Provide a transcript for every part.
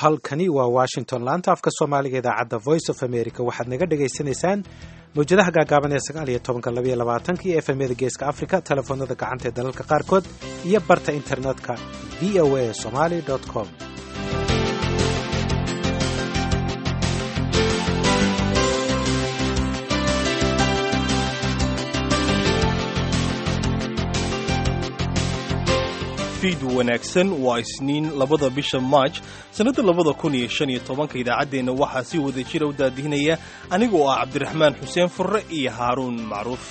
halkani waa washington laanta afka soomaaliga idaacadda voice of america waxaad naga dhagaysanaysaan mawjadaha gaagaaban ee sagaal iyo tobanka labaiyo labaatanka iyo efemyada geeska africa telefoonada gacanta ee dalalka qaarkood iyo barta internetka v o a somaly com fiid wanaagsan waa isniin labada bisha maaj sannadda labada kun iyo shan iyo tobanka idaacaddeenna waxaa si wada jira u daadihinaya anigoo ah cabdiraxmaan xuseen furre iyo haaruun macruuf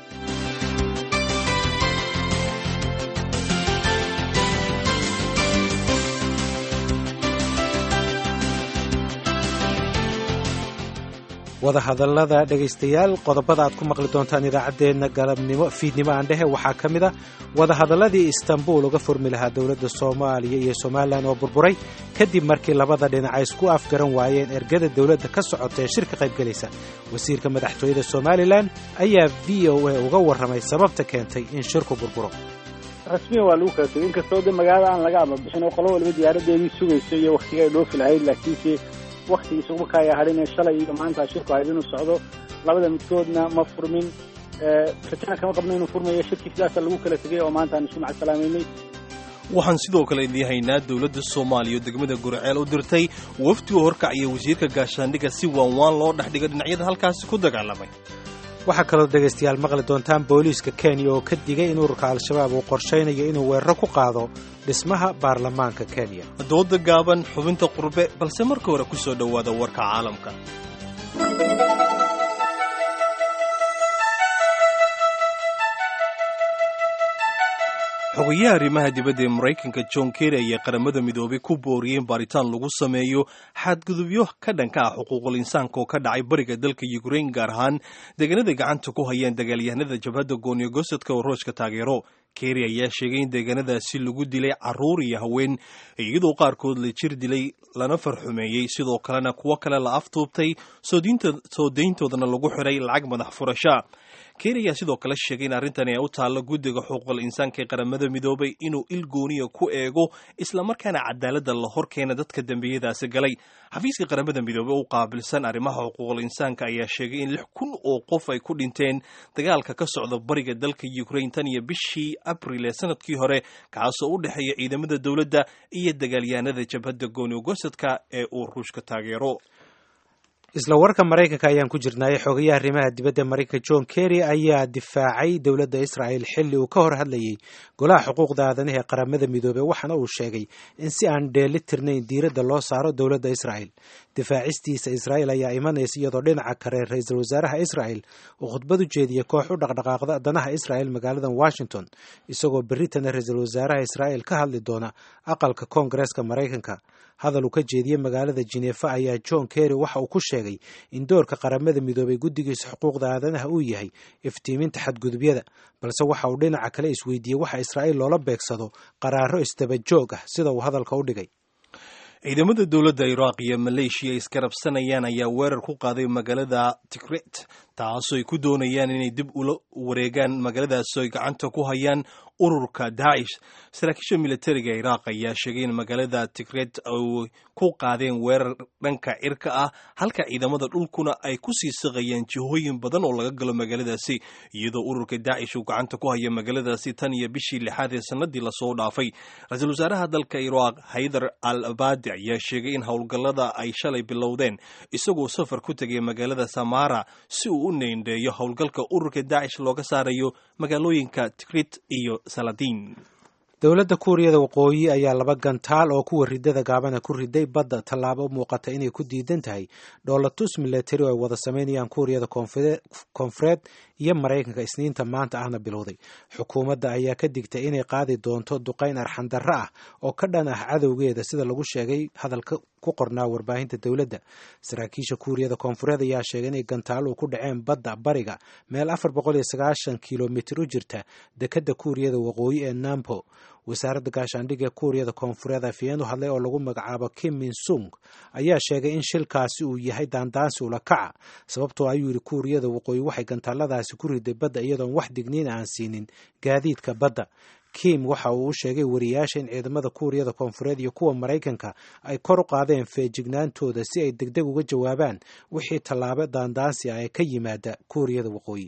wadahadallada dhegaystayaal qodobada aad ku maqli doontaan idaacaddeenna galabnimo fiidnimo aan dhehe waxaa ka mid a wadahadalladii istanbul uga furmi lahaa dowladda soomaaliya iyo somalilan oo burburay kadib markii labada dhinac ay isku afgaran waayeen ergada dowladda ka socota ee shirka qaybgelaysa wasiirka madaxtooyada somalilan ayaa v o a uga warramay sababta keentay in shirku burburo rasmiyan waa lagu kala tegay inkastoo de magaalada aan laga amabixin oo qolo waliba diyaaradeedii sugayso iyo waktiga ay dhoofi lahayd laakiinse waktigii isugu kaaya hadhinee shalay iyo maanta shirku ahayd inuu socdo labada midkoodna ma furmin rajana kama qabno inuu furmayo shirkii sidaasa lagu kala tegay oo maanta aan isku macasalaameynay waxaan sidoo kale idii haynaa dowladda soomaaliya oo degmada gurceel u dirtay wafdi u horkacaya wasiirka gaashaandhigga si waanwaan loo dhex dhigo dhinacyada halkaasi ku dagaalamay waxaa kaloo dhegaystayaal maqli doontaan booliiska kenya oo ka digay in ururka al-shabaab uu qorshaynayo inuu weeraro ku qaado dhismaha baarlamaanka kenya dooda gaaban xubinta qurbe balse marka hore ku soo dhowaada warka caalamka xogayaha arrimaha dibadda ee maraykanka john kerry ayaa qaramada midoobay ku booriyey in baaritaan lagu sameeyo xadgudubyo ka dhanka ah xuquuqul insaanka oo ka dhacay bariga dalka ukrain gaar ahaan deegaanada gacanta ku hayaan dagaalyahanada jabhadda gooniyo gosadka oo rooshka taageero kerry ayaa sheegay in deegaanadaasi lagu dilay carruur iyo haween iyadoo qaarkood la jir dilay lana farxumeeyey sidoo kalena kuwo kale la aftuubtay soo dayntoodana lagu xiray lacag madax furasha kerry ayaa sidoo kale sheegay in arrintani ay u taallo guddiga xuquuqul insaanka ee qaramada midoobay inuu il gooniya ku eego islamarkaana cadaaladda la hor keena dadka dembiyadaasi galay xafiiska qaramada midoobey u qaabilsan arrimaha xuquuqul insaanka ayaa sheegay in lix kun oo qof ay ku dhinteen dagaalka ka socda bariga dalka ukrain tan iyo bishii abril ee sanadkii hore kaasoo u dhexeeya ciidamada dowladda iyo dagaalyahanada jabhadda gooni gosadka ee uu ruushka taageero isla warka maraykanka ayaan ku jirnaaye xogayaha arrimaha dibadda maraykanka john kerry ayaa difaacay dowladda israa'el xilli uu ka hor hadlayey golaha xuquuqda aadanaha ee qaramada midoobey waxaana uu sheegay in si aan dheeli tirnayn diiradda loo saaro dowladda israa'el difaacistiisa israa'el ayaa imanaysa iyadoo dhinaca kale ra-iisul wasaaraha israa'el uu khudbad u jeediyey koox u dhaqdhaqaaqda danaha israa'el magaalada washington isagoo berritana ra-iisul wasaaraha israa'el ka hadli doona aqalka koongareeska maraykanka hadal uu ka jeediyey magaalada jineefa ayaa john kerry waxa uu ku sheegay in doorka qaramada midoobay guddigiisa xuquuqda aadanaha uu yahay iftiiminta xadgudubyada balse waxa uu dhinaca kale isweydiiyey waxa israa'il loola beegsado qaraaro isdaba joog ah sida uu hadalka u dhigay ciidamada dowladda iraaq iyo maleeshiya iskarabsanayaan ayaa weerar ku qaaday magaalada tikrit taasoo ay ku doonayaan inay dib ula wareegaan magaaladaasoo ay gacanta ku hayaan ururka daacish saraakiisha militariga iraaq ayaa sheegay in magaalada tikret ay ku qaadeen weerar dhanka cirka ah halka ciidamada dhulkuna ay ku sii saqayeen jihooyin badan oo laga galo magaaladaasi iyadoo ururka daacish uu gacanta ku haya magaaladaasi tan iyo bishii lixaad ee sanadii lasoo dhaafay ra-iisul wasaaraha dalka iraaq haydar al abadi ayaa sheegay in howlgallada ay shalay bilowdeen isagoo safar ku tegay magaalada samara si uu u neendheeyo howlgalka ururka daacish looga saarayo magaalooyinka tikrit iyo saladiin dowladda kuuriyada waqooyi ayaa laba gantaal oo kuwa ridada gaabana ku riday badda tallaabo muuqata inay ku diidan tahay dhoolatus milatari oo ay wada sameynayaan kuuriyada koonfureed iyo maraykanka isniinta maanta ahna bilowday xukuumadda ayaa ka digtay inay qaadi doonto duqayn arxandarro ah oo ka dhan ah cadowgeeda sida lagu sheegay hadalka ku qornaa warbaahinta dowladda saraakiisha kuuriyada koonfureed ayaa sheegay inay gantaaluhu ku dhaceen badda bariga meel afar boqol iyo sagaashan kilomitir u jirta dekedda kuuriyada waqooyi ee nampo wasaaradda gaashaandhigga kuuriyada koonfureed afiyeen u hadlay oo lagu magacaabo kim min sung ayaa sheegay in shilkaasi uu yahay daandaansi ula kaca sababtoo ayuu yidhi kuuriyada waqooyi waxay gantaaladaasi ku riday badda iyadoon wax digniin aan siinin gaadiidka badda kim waxa uu u sheegay wariyaasha in ciidamada kuuriyada koonfureed iyo kuwa maraykanka ay kor u qaadeen feejignaantooda si ay degdeg uga jawaabaan wixii tallaabo daandaansi ah ee ka yimaada kuuriyada waqooyi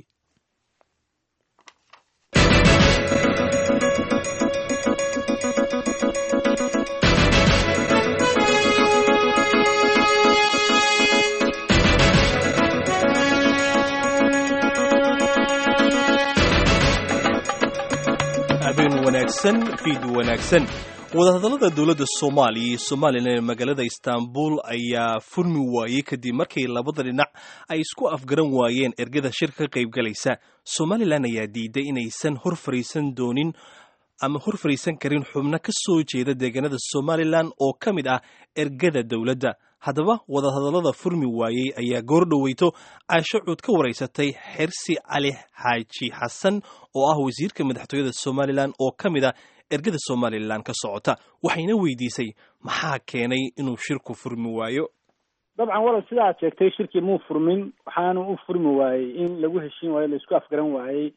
habeen wanaagsan fiid wanaagsan wadahadallada dowladda soomaaliya iyo somalilan ee magaalada istaanbul ayaa furmi waayey kadib markii labada dhinac ay isku afgaran waayeen ergada shirka ka qaybgalaysa somalilan ayaa diiday inaysan hor fariisan doonin ama hor fariisan karin xubno ka soo jeeda deegaanada somalilan oo ka mid ah ergada dowladda haddaba wadahadallada furmi waayey ayaa goor dhoweyto caasho cuud ka waraysatay xersi cali xaaji xasan oo ah wasiirka madaxtooyada somalilan oo ka mid ah ergada somalilan ka socota waxayna weydiisay maxaa keenay inuu shirku furmi waayo dabcan walal sida aad sheegtay shirkii muu furmin waxaanu u furmi waayey in lagu heshiin waayo laisku afgaran waayey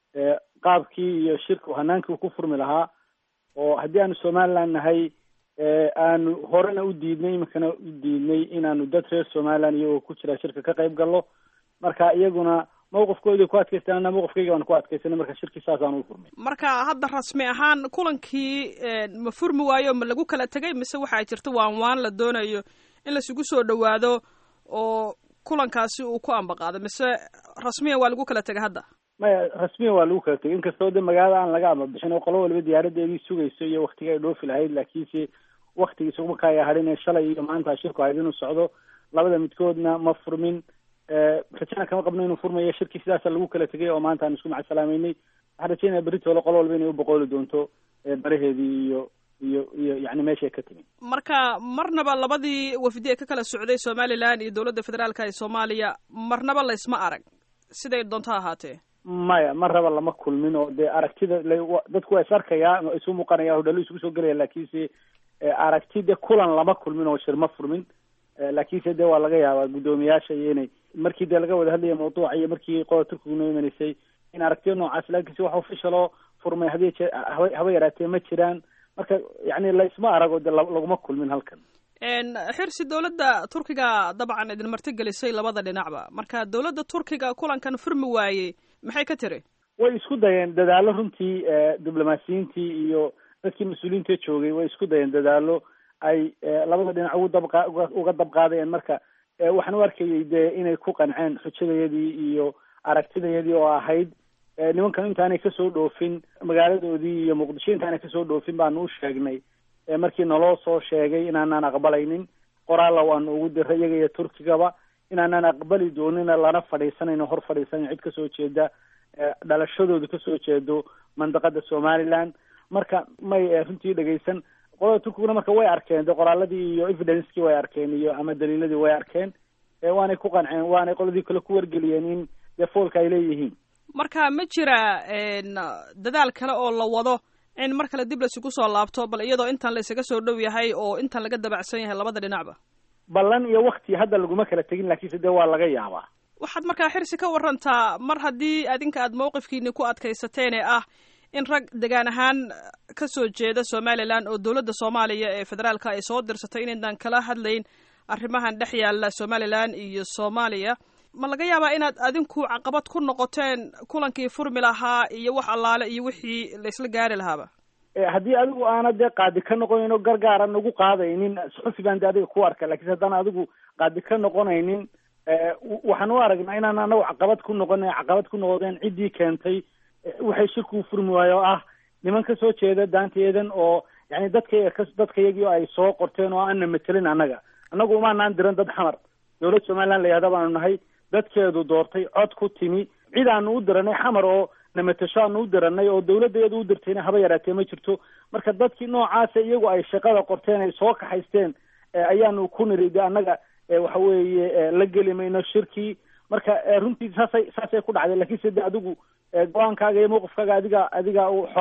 qaabkii iyo shirka hanaankii uu ku furmi lahaa oo haddii aanu somaliland nahay aanu horena u diidnay iminkana u diidnay inaanu dad reer somaliland iyagoo ku jira shirka ka qayb gallo marka iyaguna mawqifkoodii ku adkaystaan ana mawqifkayga baan ku adkaysanay marka shirkii saasaanu u furmay marka hadda rasmi ahaan kulankii ma furmi waayo ma lagu kala tegay mise waxaa jirta waan waan la doonayo in laisugu soo dhowaado oo kulankaasi uu ku ambaqaado mise rasmiyan waa lagu kala tegay hadda maya rasmiyan waa lagu kala tegay inkastoo de magaalada aan laga ambabixin oo qolo waliba diyaaradeedii sugayso iyo waktiga ay dhoofi lahayd laakiinse waktigii isugumaka ay hadhin ee shalay iyo maanta shirku ahayd inuu socdo labada midkoodna ma furmin rajana kama qabno inuu furmayo shirkii sidaasa lagu kala tegay oo maanta aan isku macasalaameynay waxaan rajeynaya beritoole qolo walba inay u boqooli doonto baraheedii iyo iyo iyo yani meeshay ka timi marka marnaba labadii wafdi ee ka kala socday somalilan iyo dowladda federaalka ee soomaaliya marnaba laysma arag siday doonto ha ahaatee maya mar raba lama kulmin oo dee aragtida dadku waa is arkayaa isu muuqanaya hodhalo isugu soo gelaya laakiinse aragti de kulan lama kulmin oo shir ma furmin laakiinse de waa laga yaabaa guddoomiyaasha iyo inay markii dee laga wada hadlaya mawduuca iyo markii qola turkigu noo imanaysay in aragtiyo noocaas laakiinse wax officialoo furmay hadii jee haba haba yaraatee ma jiraan marka yani laysma arago de laguma kulmin halkan xirsi dowladda turkiga dabcan idin martigelisay labada dhinacba marka dowladda turkiga kulankan furmi waayey maxay ka tiri way isku dayeen dadaalo runtii diblomaasiyiintii iyo dadkii mas-uuliyiinta joogay way isku dayeen dadaalo ay labada dhinac ugu dabqa uga dabqaadayeen marka waxaan u arkayay dee inay ku qanceen xujadayadii iyo aragtidayadii oo ahayd nimankan intaanay kasoo dhoofin magaaladoodii iyo muqdisho intaanay kasoo dhoofin baanu u sheegnay markii naloo soo sheegay inaanaan aqbalaynin qoraalla waanu ugu diray iyaga iyo turkigaba inaanaan aqbali doonina lana fadhiisanayno hor fadhiisanan cid kasoo jeeda dhalashadooda kasoo jeedo mandaqada somaliland marka may runtii dhegaysan qolada turkiguna marka way arkeen de qoraaladii iyo evidencekii way arkeen iyo ama daliiladii way arkeen waanay ku qanceen waanay qoladii kale ku wargeliyeen in dee foolka ay leeyihiin marka ma jira dadaal kale oo la wado in mar kale dib laysugu soo laabto bal iyadoo intan la isaga soo dhow yahay oo intan laga dabacsan yahay labada dhinacba ballan iyo wakti hadda laguma kala tegin laakiinse dee waa laga yaabaa waxaad markaa xirsi ka warantaa mar haddii adinka aad mawqifkiini ku adkaysateen ee ah in rag degaan ahaan ka soo jeeda somalilan oo dowladda soomaaliya ee federaalka ay soo dirsatay inaydaan kala hadlayn arrimahan dhex yaalla somalilan iyo soomaaliya ma laga yaabaa inaad adinku caqabad ku noqoteen kulankii furmi lahaa iyo wax allaale iyo wixii laysla gaari lahaaba haddii adigu aana dee qaadi ka noqonayn oo gargaara nagu qaadaynin suxufi baan de adiga ku arka lakiinse haddaan adigu qaadi ka noqonaynin waxaan u aragnaa inaan anagu caqabad ku noqona caqabad ku noqdeen ciddii keentay waxay shirkuu furmi waayo oo ah niman ka soo jeeda daanteedan oo yani dadka dadka iyagii ay soo qorteen oo aanna matelin annaga annagu umaanaan diran dad xamar dowlad somaliland la yihahda baanu nahay dadkeedu doortay cod ku timi cid aanu u diranay xamar oo namatasho aanu u diranay oo dawladdeedu u dirtayna haba yaraatee ma jirto marka dadkii noocaasa iyagu ay shaqada qorteen ay soo kaxaysteen ayaanu ku niri de annaga waxa weeye la geli mayno shirkii marka runtii saasay saasay ku dhacday lakiinse de adigu go-aankaaga iyo mawqifkaaga adiga adiga u xora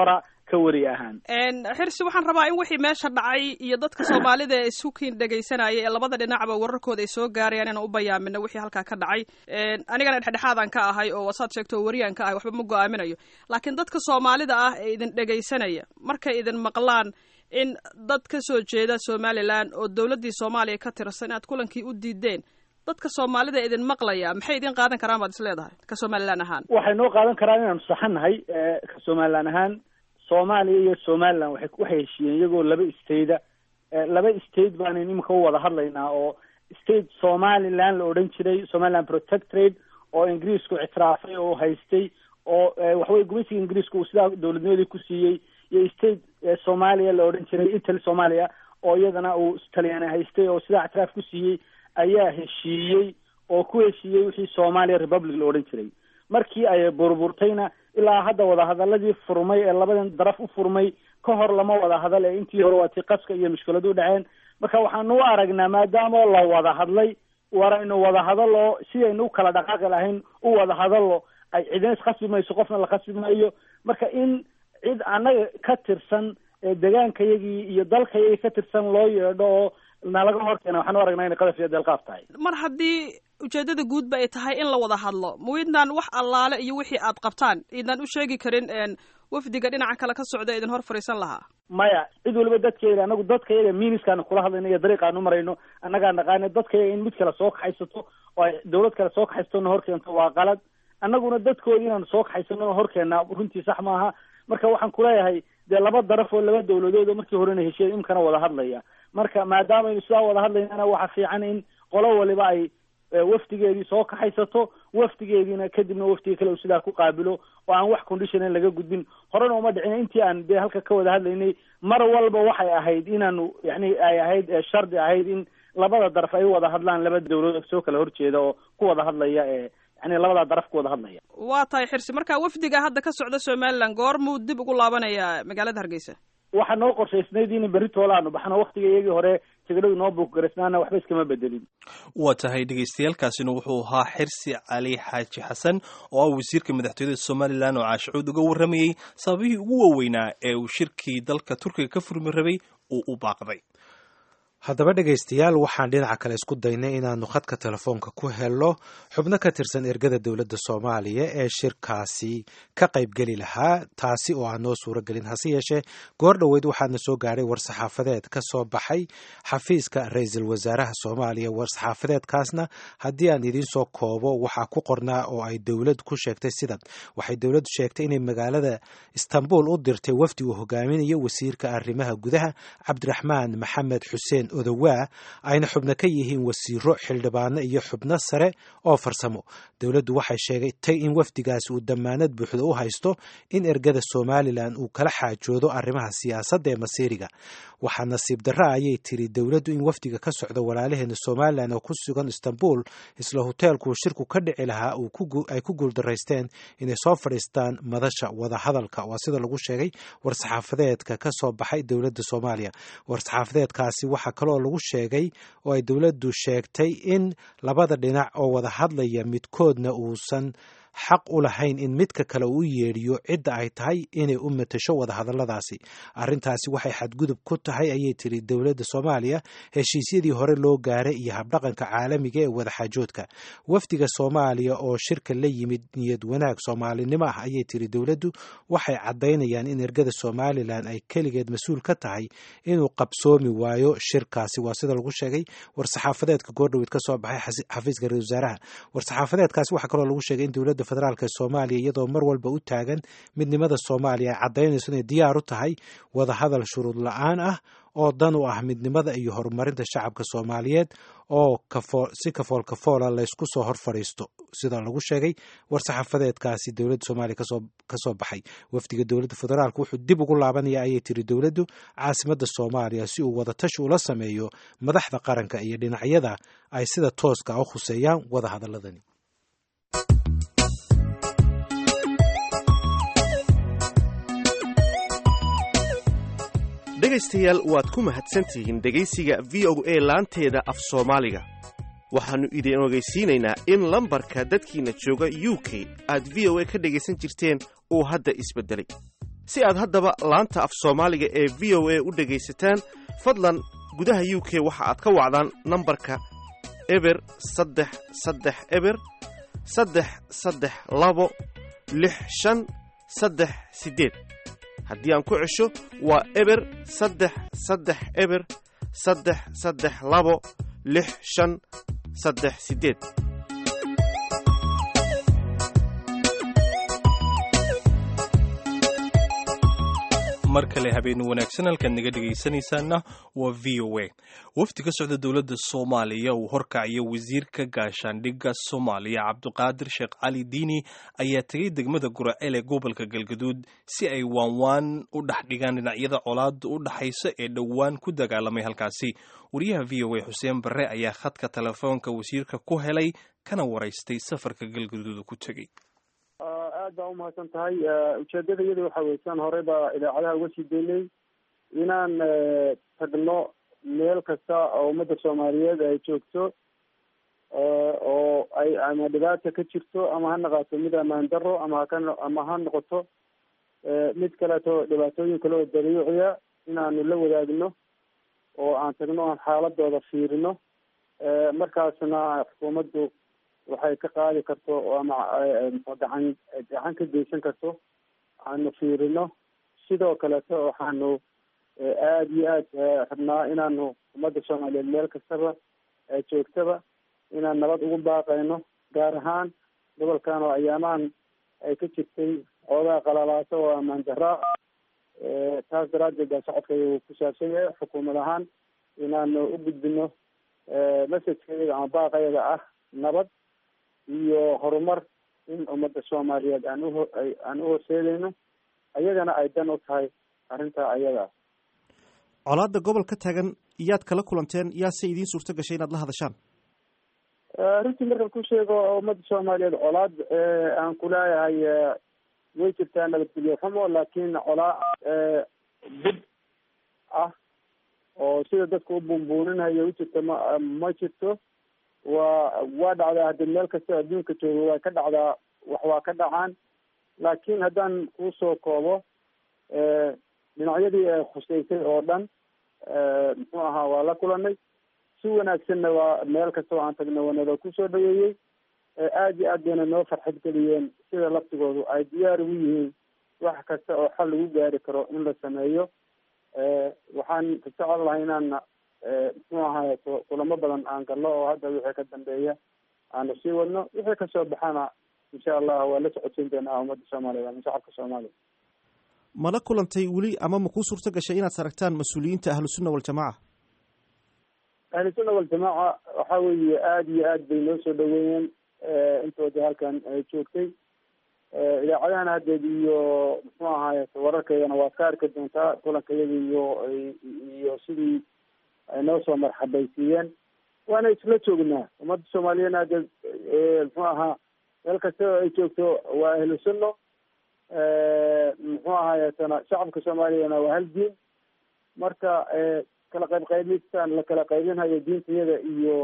ka wari ahaan xirsi waxaan rabaa in wixii meesha dhacay iyo dadka soomaalida ee isukiin dhegaysanaya ee labada dhinacba wararkooda ay soo gaarayaan inaan u bayaamino wixii halkaa ka dhacay anigana dhexdhexaadan ka ahay oo wasaad sheegto wariyaan ka ahay waxba ma go-aaminayo laakiin dadka soomaalida ah ee idin dhegaysanaya markay idin maqlaan in dad ka soo jeeda somalilan oo dowladdii soomaaliya ka tirsan inaad kulankii u diideen dadka soomaalida idin maqlaya maxay idin qaadan karaan baad is leedahay ka somalilan ahaan waxay noo qaadan karaan inaanu saxannahay ka somalilan ahaan soomaaliya iyo somalilan waxay waxay heshiiyeen iyagoo laba stateda laba state baanan iminka u wada hadlaynaa oo state somaliland la odhan jiray somaliland protectorate oo ingiriisku ictiraafay oo haystay oo waxaweye gumaysiga ingiriisku uu sidaa dowladnimadii ku siiyey iyo state soomaaliya la odhan jiray italy soomaaliya oo iyadana uu talyaani haystay oo sidaa ictiraaf ku siiyey ayaa heshiiyey oo ku heshiiyey wixii soomaaliya republic la odhan jiray markii ay burburtayna ilaa hadda wadahadaladii furmay ee labadan daraf u furmay ka hor lama wada hadal ee intii hore waa tii qaska iyo mushkiladu dhaceen marka waxaanu u aragnaa maadaama la wada hadlay waraynu wada hadalo sidaynu u kala dhaqaaqi lahayn u wada hadalo ay cidina iskhasbi mayso qofna la khasbi maayo marka in cid annaga ka tirsan degaankayagii iyo dalkayagii ka tirsan loo yeedho oo nalaga horkeena waxaan u aragnaa inay qadaf iyo deelqaaf tahay mar haddii ujeedada guudba ay tahay in la wada hadlo ma idnaan wax allaale iyo wixii aad qabtaan idnaan u sheegi karin wafdiga dhinaca kale ka socda idin hor fariisan lahaa maya cid waliba dadkayga anagu dadkayaga miiniskaanu kula hadlayno iyo dariiqaanu marayno annagaa naqaana dadkayaga in mid kale soo kaxaysato oo ay dawlad kale soo kaxaysato na horkeento waa qalad annaguna dadkoodi inaanu soo kaxaysano horkeena runtii sax maaha marka waxaan kuleeyahay dee laba daraf oo laba dawladood oo markii horena heshiya imkana wada hadlaya marka maadaamaaynu sidaa wada hadlaynana waxa fiican in qolo waliba ay wafdigeedii soo kaxaysato wafdigeediina kadibna wafdiga kale uu sidaa ku qaabilo oo aan wax condition laga gudbin horena uma dhicin intii aan dee halka ka wada hadlaynay mar walba waxay ahayd inaanu yani ay ahayd shardi ahayd in labada daraf ay wada hadlaan laba dawladood soo kala horjeeda oo ku wada hadlaya ee yani labadaa daraf ku wada hadlaya waa tahay xirsi marka wafdiga hadda ka socda somaliland goormuu dib ugu laabanayaa magaalada hargeysa waxaa noo qorshaysnayd in berri toolaanu baxno waktiga iyagii hore tigidhadu noo buukgaraysnaana waxba iskama bedelin waa tahay dhegaystayaaalkaasina wuxuu ahaa xirsi cali xaaji xasan oo ah wasiirka madaxtooyada somalilan oo caashicuud uga warramayey sababihii ugu waaweynaa ee uu shirkii dalka turkiga ka furmi rabay uu u baaqday haddaba dhegaystayaal waxaan dhinaca kale isku daynay inaanu khadka telefoonka ku helno xubno ka tirsan ergada dowladda soomaaliya ee shirkaasi ka qaybgeli lahaa taasi oo aan noo suuro gelin hase yeeshee goor dhoweyd waxaana soo gaadhay war-saxaafadeed ka soo baxay xafiiska ra-iisul wasaaraha soomaaliya war-saxaafadeedkaasna haddii aan idiin soo koobo waxaa ku qornaa oo ay dowladdu ku sheegtay sidan waxay dowladdu sheegtay inay magaalada istanbul u dirtay wafdi uu hogaaminayo wasiirka arrimaha gudaha cabdiraxmaan maxamed xuseen odowaa ayna xubno ka yihiin wasiiro xildhibaano iyo xubno sare oo farsamo dowladdu waxay sheegtay in wafdigaasi uu dammaanad buuxda u haysto in ergada somalilan uu kala xaajoodo arrimaha siyaasadda ee masiiriga waxaa nasiib darra ayay tiri dowladdu in wafdiga ka socda walaalaheena somalilan oo ku sugan istanbul isla hoteelkuu shirku ka dhici lahaa ay ku guuldaraysteen inay soo fadhiistaan madasha wadahadalka waa sida lagu sheegay war-saxaafadeedka ka soo baxay dowladda soomaaliya war-saxaafadeedkaasi waxaa kaloo lagu sheegay oo ay dowladdu sheegtay in labada dhinac oo wada hadlaya midkoodna uusan xaq u lahayn in midka kale uu yeedhiyo cidda ay tahay inay u matasho wadahadalladaasi arrintaasi waxay xadgudub ku tahay ayay tiri dowladda soomaaliya heshiisyadii hore loo gaaray iyo habdhaqanka caalamiga ee wadaxaajoodka wafdiga soomaaliya oo shirka la yimid niyad wanaag soomaalinimo ah ayay tiri dowladdu waxay caddaynayaan in ergada somalilan ay keligeed mas-uul ka tahay inuu qabsoomi waayo shirkaasi waa sida lagu sheegay war-saxaafadeedka goordhoweyd ka soo baxay xafiiska ra-isul wasaaraha war-saxaafadeedkaasi waxaa kaloo lagu sheegay in dowladda federaalk soomaaliya iyadoo mar walba u taagan midnimada soomaaliya ay caddaynayso inay diyaar u tahay wadahadal shuruud la-aan ah oo dan u ah midnimada iyo horumarinta shacabka soomaaliyeed oo si kafool kafoola laysku soo hor fadhiisto sida lagu sheegay war-saxaafadeedkaasi dowladda soomaaliya ka soo baxay wafdiga dowladda federaalk wuxuu dib ugu laabanaya ayay tiri dowladdu caasimadda soomaaliya si uu wadatashi ula sameeyo madaxda qaranka iyo dhinacyada ay sida tooska u khuseeyaan wadahadaladani dhegaystayaal waad ku mahadsantihiin dhegaysiga v o a laanteeda af soomaaliga waxaannu idin ogeysiinaynaa in lambarka dadkiinna jooga u k aad v o a ka dhegaysan jirteen uu hadda isbeddelay si aad haddaba laanta af soomaaliga ee v o a u dhegaysataan fadlan gudaha u k waxa aad ka wacdaan nambarka eber saddex saddex eber saddex saddex labo lix shan saddex siddeed haddii aan ku cesho waa eber saddex saddex eber saddex saddex labo lix shan saddex siddeed mar kale habeen wanaagsan halkaad naga dhegaysanaysaana waa v o a wafdi ka socda dowladda soomaaliya uu horkacayo wasiirka gaashaandhigga soomaaliya cabdiqaadir sheekh cali diini ayaa tegay degmada guraceel ee gobolka galgaduud si ay waanwaan u dhex dhigaan dhinacyada colaada u dhaxaysa ee dhowaan ku dagaalamay halkaasi wariyaha v o a xuseen barre ayaa khadka telefoonka wasiirka ku helay kana waraystay safarka galgaduud ku tegey aad baa umahadsan tahay ujeedada iyada waxa weye siaan horey baa idaacadaha uga sii daynay inaan tagno meel kasta oo ummadda soomaaliyeed ay joogto oo ay ama dhibaata ka jirto ama ha noqoto mid amaan daro ama haka ama ha noqoto mid kaleeto dhibaatooyin kale oo dabiiciya inaanu la wadaagno oo aan tagno aan xaaladooda fiirino markaasna xukuumaddu waxay ka qaadi karto ama gacan gacan ka geysan karto aanu fiirino sidoo kaleeto waxaanu aada iyo aad rabnaa inaanu ummadda soomaaliyeed meel kastaba joogtaba inaan nabad ugu baaqayno gaar ahaan gobolkan oo ayaamahan ay ka jirtay xoogaa qalalaasa oo amaan daraa taas daraaddeed baa socodkayga uu ku saabsan yahay xukuumad ahaan inaanu u gudbino messajkayaga ama baaqayaga ah nabad iyo horumar in ummadda soomaaliyeed aan uho aan u horseedayno ayagana ay dan u tahay arrintaa ayadaa colaadda gobol ka taagan yaad kala kulanteen yaase idiin suurto gashay inaad la hadashaan runtii markan ku sheego ummadda soomaaliyeed colaad aan ku leeyahay way jirtaa nabadgelyo xumo laakiin colaad bud ah oo sida dadka u buunbuuninayo ujirta ma ma jirto waa waa dhacdaa hadii meel kasta adduunka joogo waa ka dhacdaa wax waa ka dhacaan laakiin haddaan kusoo koobo dhinacyadii khuseysay oo dhan muxuu ahaa waa la kulanay si wanaagsanna waa meel kasta oo aan tagna wanada kusoo dhaweeyey aada iyo aad bayna noo farxad geliyeen sida laftigoodu ay diyaar ugu yihiin wax kasta oo xal lagu gaari karo in la sameeyo waxaan jecel lahay inaan muxuu ahaay kulamo badan aan galno oo hadda wixii ka dambeeya aanu sii wadno wixii kasoo baxana insha allah waa la socodsiin doonaa ummadda soomaaliyeed ama shacabka soomaaliya mala kulantay weli ama ma kuu suurto gashay inaad saragtaan mas-uuliyiinta ahlusunna waljamaca ahlusunna waljamaaca waxa weeye aada iyo aad bay noo soo dhaweeyeen intoodii halkan joogtay idaacadahan haddeed iyo muxuu ahaay wararkeydana waad ka arki doontaa kulankayada iyo iyo sidii ay noo soo marxabaysiiyeen waana isla joognaa ummadda soomaaliyeedna haddeed muxuu ahaa meel kasta oo ay joogto waa ahlu sunno muxuu ahaayetana shacabka soomaaliyana waa hal diin marka kala qayb qaybistaan la kala qaybinhayo diintayada iyo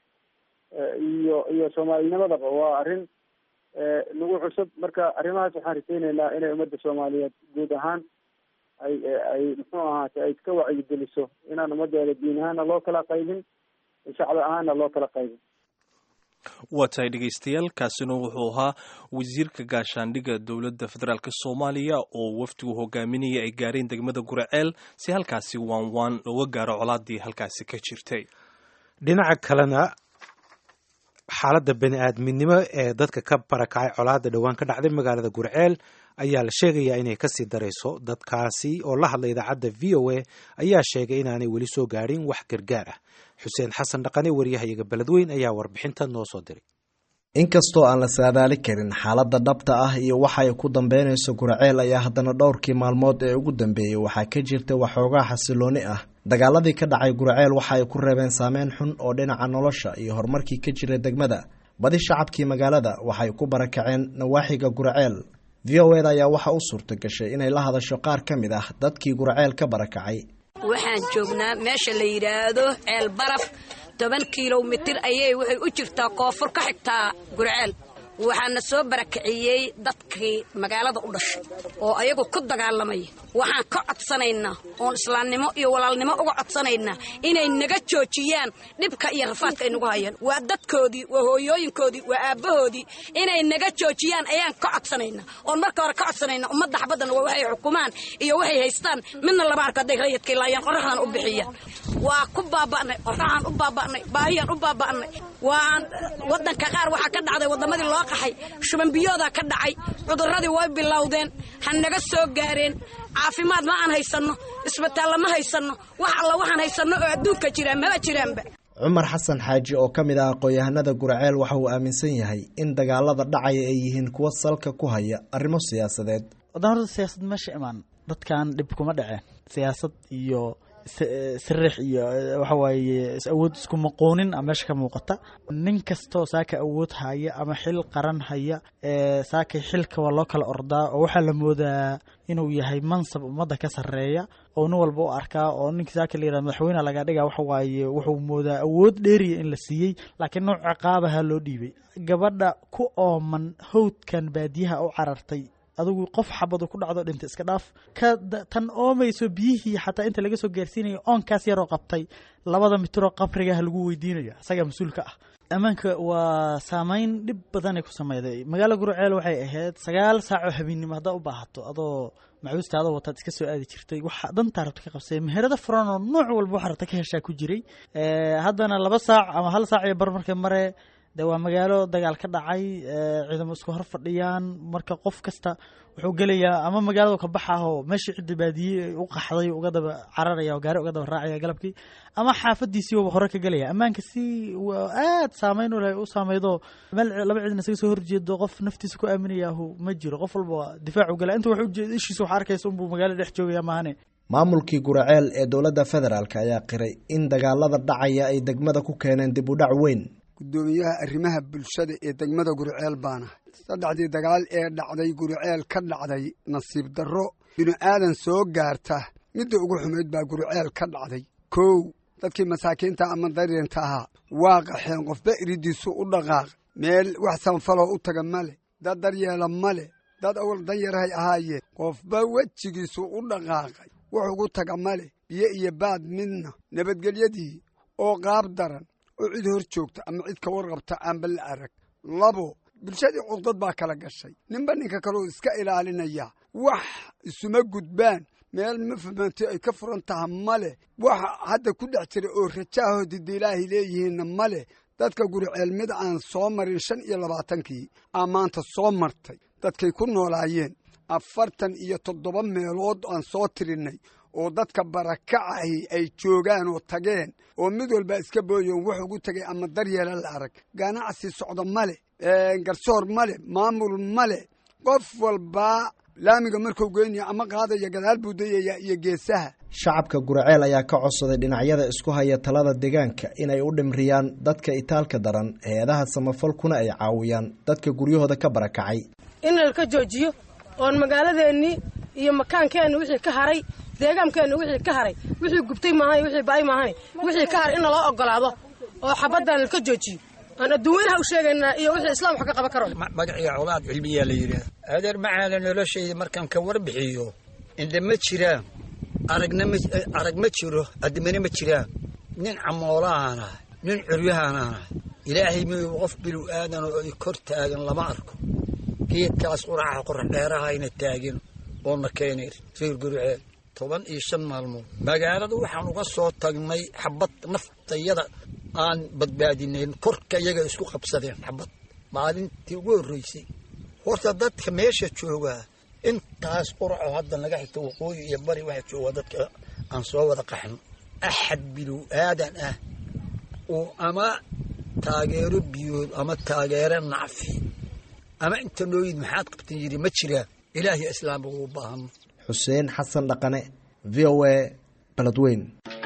iyo iyo soomaalinimadaba waa arrin nagu cusub marka arrimahaas waxaan riseyneynaa inay ummadda soomaaliyeed guud ahaan ay ay muxuu ahaate ay iska wacyigeliso inaan ummadeeda diin ahaana loo kala qaybin shacbi ahaana loo kala qaybin waa tahay dhegaystayaal kaasina wuxuu ahaa wasiirka gaashaandhigga dowladda federaalk soomaaliya oo wafdigu hogaaminaya ay gaareen degmada guraceel si halkaasi waan waan looga gaaro colaadii halkaasi ka jirtay dhinaca kalena xaaladda bani aadminimo ee dadka ka barakacay colaadda dhowaan ka dhacday magaalada gurceel ayaa la sheegayaa inay kasii darayso dadkaasi oo la hadla idaacadda v o a ayaa sheegay inaanay weli soo gaadhin wax gargaar ah xuseen xasan dhaqane waryahayaga beledweyn ayaa warbixinta noo soo diray inkastoo aan la saadaali karin xaaladda dhabta ah iyo waxa ay ku dambeynayso gurceel ayaa haddana dhowrkii maalmood ee ugu dambeeyey waxaa ka jirta waxoogaa xasilooni ah dagaaladii ka dhacay gurceel waxa ay ku reebeen saameyn xun oo dhinaca nolosha iyo horumarkii ka jira degmada badi shacabkii magaalada waxay ku barakaceen nawaaxiga gurceel v o eda ayaa waxa u suurta gashay inay la hadasho qaar ka mid ah dadkii gurceel ka barakacay waxaan joognaa meesha la yidhaahdo ceel baraf toban kilomitir ayay waxay u jirtaa koonfur ka xigtaa gurceel waxaana soo barakiciyey dadkii magaalada u dhashay oo ayagu ku dagaalamaya waxaan ka codsanaynaa oon islaamnimo iyo walaalnimo uga codsanaynaa inay naga joojiyaan dhibka iyo rafaadka ay nagu hayaan waa dadkoodii waa hooyooyinkoodii waa aabbahoodii inay naga joojiyaan ayaan ka codsanaynaa oon marka hore ka codsanaynaa ummadda xabaddan waa waxay xukumaan iyo waxay haystaan midna lama arko hadday rayidkay laayaan qorraxdan u bixiyaan waa ku baaba'nay qorraxaan u baaba'nay baahiyaan u baaba'nay waan waddanka qaar waxaa ka dhacday waddamadii loo qaxay shubanbiyoodaa ka dhacay cudurradii way bilowdeen ha naga soo gaareen caafimaad ma aan haysanno isbitaalla ma haysanno wax alla waxaan haysanno oo adduunka jiraan maba jiraanba cumar xasan xaaji oo ka mid ah aqoon-yahanada guraceel waxa uu aaminsan yahay in dagaalada dhacaya ay yihiin kuwo salka ku haya arrimo siyaasadeed wadan horta siyaasad meesha imaan dadkan dhib kuma dhaceen siyaasad iyo sariix iyo waxa waaye awood isku maqoonin a meesha ka muuqata nin kastoo saaka awood haya ama xil qaran haya saakay xilka waa loo kala ordaa oo waxaa la moodaa inuu yahay mansab ummadda ka sarreeya oo nin walba u arkaa oo ninka saaka la yirahdo madaxweyne laga dhiga waxa waaye wuxuu moodaa awood dheeriya in la siiyey laakiin nooc ciqaabaha loo dhiibay gabadha ku ooman hawdkan baadiyaha u carartay adigu qof xabadu ku dhacdo dhinta iska dhaaf ka tan oomayso biyihii xataa inta laga soo gaarsiinayo oonkaas yaroo qabtay labada mitiroo qabrigaha lagu weydiinayo isagaa mas-uulka ah ammaanka waa saameyn dhib badanay ku sameyday magaalo gurceel waxay ahayd sagaal saacoo habeennimo haddaa u baahato adoo macuusta adoo wataad iska soo aadi jirtay waxa dantaa rabta ka qabsay meherada furan oo nooc walba waxa rabta ka heshaa ku jiray haddana laba saac ama hal saac iyo bar markay mare de waa magaalo dagaal ka dhacay ciidamo isku hor fadhiyaan marka qof kasta wuxuu gelayaa ama magaalada ka baxaho meeshii cidda baadiye u qaxday uga daba cararaya oo gaari uga daba raacaya galabkii ama xaafadiisii waba hore ka gelaya ammaanka si aad saameyn u leh u saameydo meel laba ciidan isaga soo horjeedo qof naftiisa ku aaminayahu ma jiro qof walba difaac u gala inta wax ujeeda ishiisa wax arkaysa unbuu magaalada dhex joogaya maahane maamulkii guraceel ee dowladda federaalk ayaa qiray in dagaalada dhacaya ay degmada ku keeneen dib u dhac weyn guddoomiyaha arrimaha bulshada ee degmada guriceel baana saddexdii dagaal ee dhacday guriceel ka dhacday nasiib darro binu aadan soo gaarta midda ugu xumayd baa guriceel ka dhacday kow dadkii masaakiinta ama daryanta ahaa waa qaxeen qofba iridiisu u dhaqaaq meel wax sanfaloo u taga ma leh dad daryeela ma leh dad awal danyarhay ahaayeen qofba wejigiisu u dhaqaaqay wax ugu taga ma leh biyo iyo baad midna nabadgelyadii oo qaab daran oo cid hor joogta ama cid ka warqabta aanba la arag labo bulshadii cugdad baa kala gashay ninba ninka kaleo iska ilaalinaya wax isuma gudbaan meel mafahmaanti ay ka furan taha ma leh waxa hadda ku dhex jira oo rajaaho didilaahi leeyihiinna ma leh dadka guriceel mid aan soo marin shan iyo labaatankii aa maanta soo martay dadkay ku noolaayeen afartan iyo toddoba meelood aan soo tirinnay oo dadka barakacahi ay joogaan oo tageen oo mid walba iska booyoon wax ugu tegay ama daryeela la arag ganacsi socda male garsoor male maamul male qof walbaa laamiga markuu geynaya ama qaadaya gadaal buu dayaya iyo geesaha shacabka guraceel ayaa ka codsaday dhinacyada isku haya talada deegaanka inay u dhimriyaan dadka itaalka daran hay-adaha samafalkuna ay caawiyaan dadka guryahooda ka barakacay in lalka joojiyo oon magaaladeennii iyo makaankeenna wixii ka haray deegaankeenna wixii ka haray wixii gubtay maahan wixii ba'ay maahan wixii ka haray in naloo ogolaado oo xabaddan lalka joojiyo aan adduunyanaha u sheegaynaa iyo wixii islaam wax ka qaban karo magaciga colaad cilmiyaa la yidhaah adeer macaala noloshayda markaan ka warbixiyo indhe ma jiraan aragna ma arag ma jiro addimana ma jiraan nin camoolahaan ahay nin curyahaan ahay ilaahay miyuu qof bilu aadan oo ay kor taagan lama arko geedkaas quraca qorax dheerahayna taagin oona keenay reer guriceel toban iyo shan maalmood magaalada waxaan uga soo tagnay xabad naftayada aan badbaadinayn korka iyaga isku qabsadeen xabad maalintii ugu horreysay horta dadka meesha joogaa intaas quraco hadda naga xigta waqooyi iyo bari waxaa joogaa dadka aan soo wada qaxno axad bilow aadan ah oo ama taageero biyood ama taageero nacfi ama inta nooyid maxaad qabtan yidhi ma jiraan ilaahiy islaamba uu baahano xuseen xasan dhaqane v o a baladweyn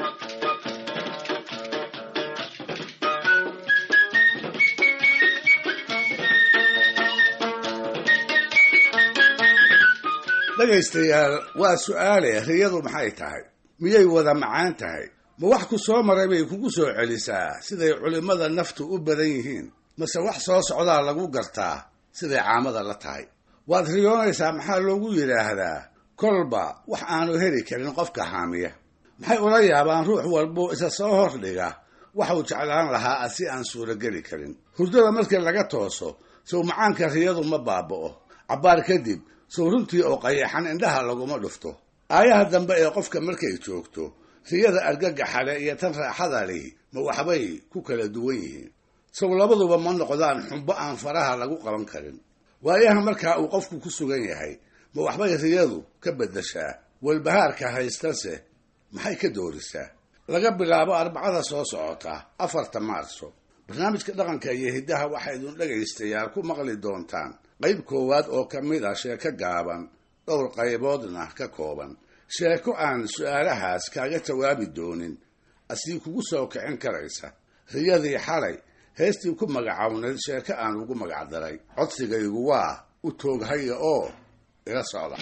dhegaystayaal waa su'aale riyadu maxay tahay miyay wada macaan tahay ma wax ku soo maray bay kugu soo celisaa siday culimmada naftu u badan yihiin mase wax soo socdaa lagu gartaa siday caamada la tahay waad riyoonaysaa maxaa loogu yidhaahdaa kolba wax aanu heli karin qofka haamiya maxay ula yaabaan ruux walbuu isa soo hordhiga waxuu jeclaan lahaa si aan suurogeli karin hurdada markii laga tooso sow macaanka riyadu ma baaba'o cabbaar kadib sow runtii oo qayaxan indhaha laguma dhufto aayaha dambe ee qofka markay joogto riyada argagaxale iyo tan raaxada lihi ma waxbay ku kala duwan yihiin sow labaduba ma noqdaan xumbo aan faraha lagu qaban karin waayaha markaa uu qofku ku sugan yahay ma waxbay riyadu ka beddeshaa walbahaarka haystase maxay ka doorisaa laga bilaabo arbacada soo socota afarta maarso barnaamijka dhaqanka iyo hiddaha waxaa idin dhegaystayaal ku maqli doontaan qayb koowaad oo ka mid a sheeko gaaban dhowr qayboodna ka kooban sheeko aan su-aalahaas kaaga jawaabi doonin asii kugu soo kicin karaysa riyadii xalay heestii ku magacawnayd sheeko aan ugu magacdaray codsigaygu waa u tooghaya oo ila socda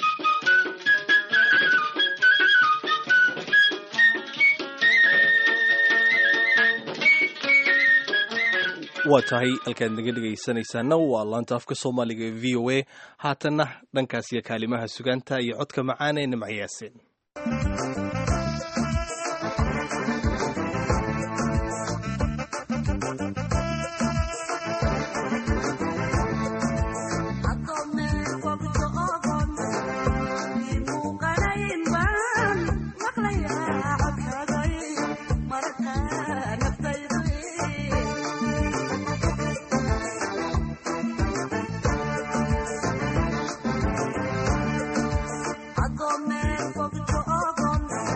waa tahay halkaad naga dhegaysanaysaana waa laanta afka soomaaliga ee v o a haatanna dhankaas iyo kaalimaha sugaanta iyo codka macaana ee nimcayaaseen Agome,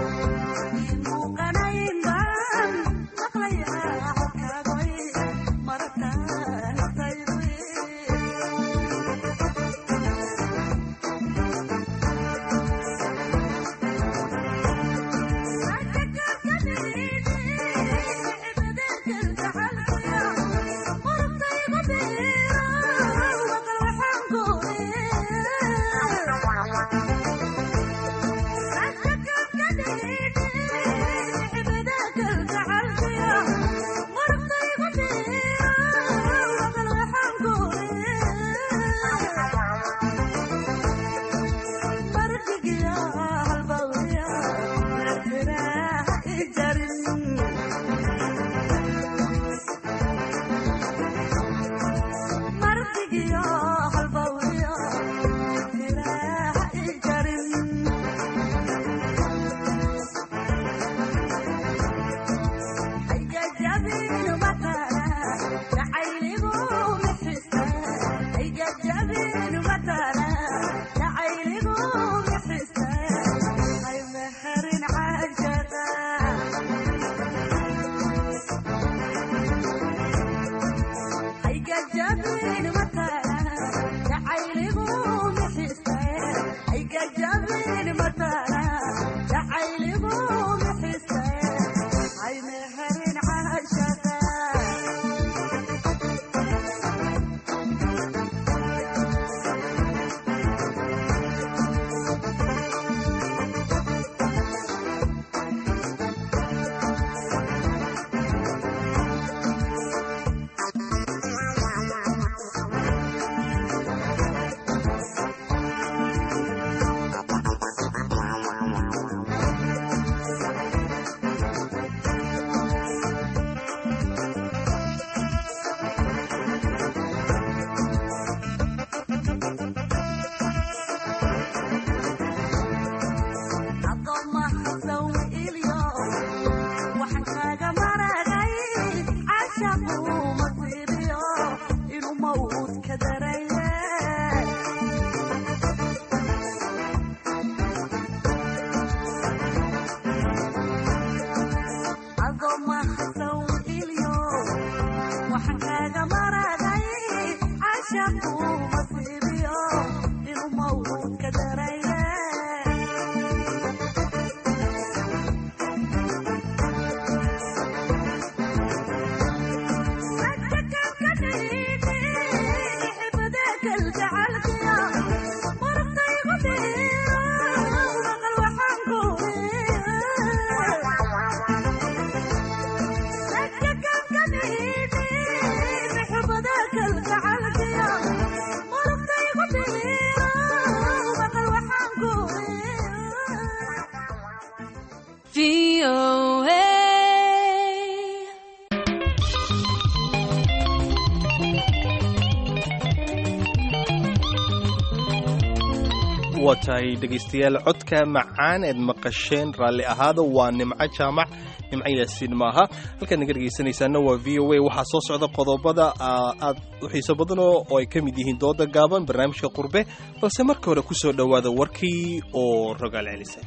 waa tahay dhegaystayaal codka macaan eed maqasheen raalli ahaada waa nimco jaamac nimco yaasiin maaha halkaad naga dhegaysanaysaana waa v o a waxaa soo socda qodobada aad u xiiso badanoo oo ay ka mid yihiin dooda gaaban barnaamijka qurbe balse marka hore ku soo dhowaada warkii oo rogaal celisay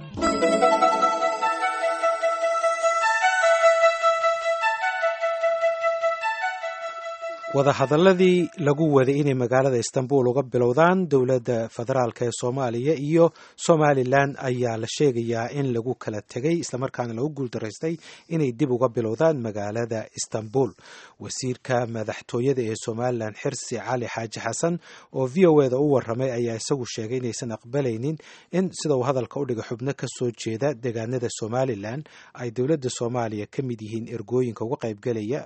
wadahadaladii lagu waday inay magaalada istanbul uga bilowdaan dowladda federaalk ee soomaaliya iyo somalilan ayaa la sheegayaa in lagu kala tegay islamarkaana lagu guuldaraystay inay dib uga bilowdaan magaalada istanbul wasiirka madaxtooyada ee somalilan xirsi cali xaaji xasan oo v o eda u waramay ayaa isagu sheegay inaysan aqbalaynin in sida uu hadalka u dhiga xubno ka soo jeeda deegaanada somalilan ay dowladda soomaaliya ka mid yihiin ergooyinka uga qaybgelaya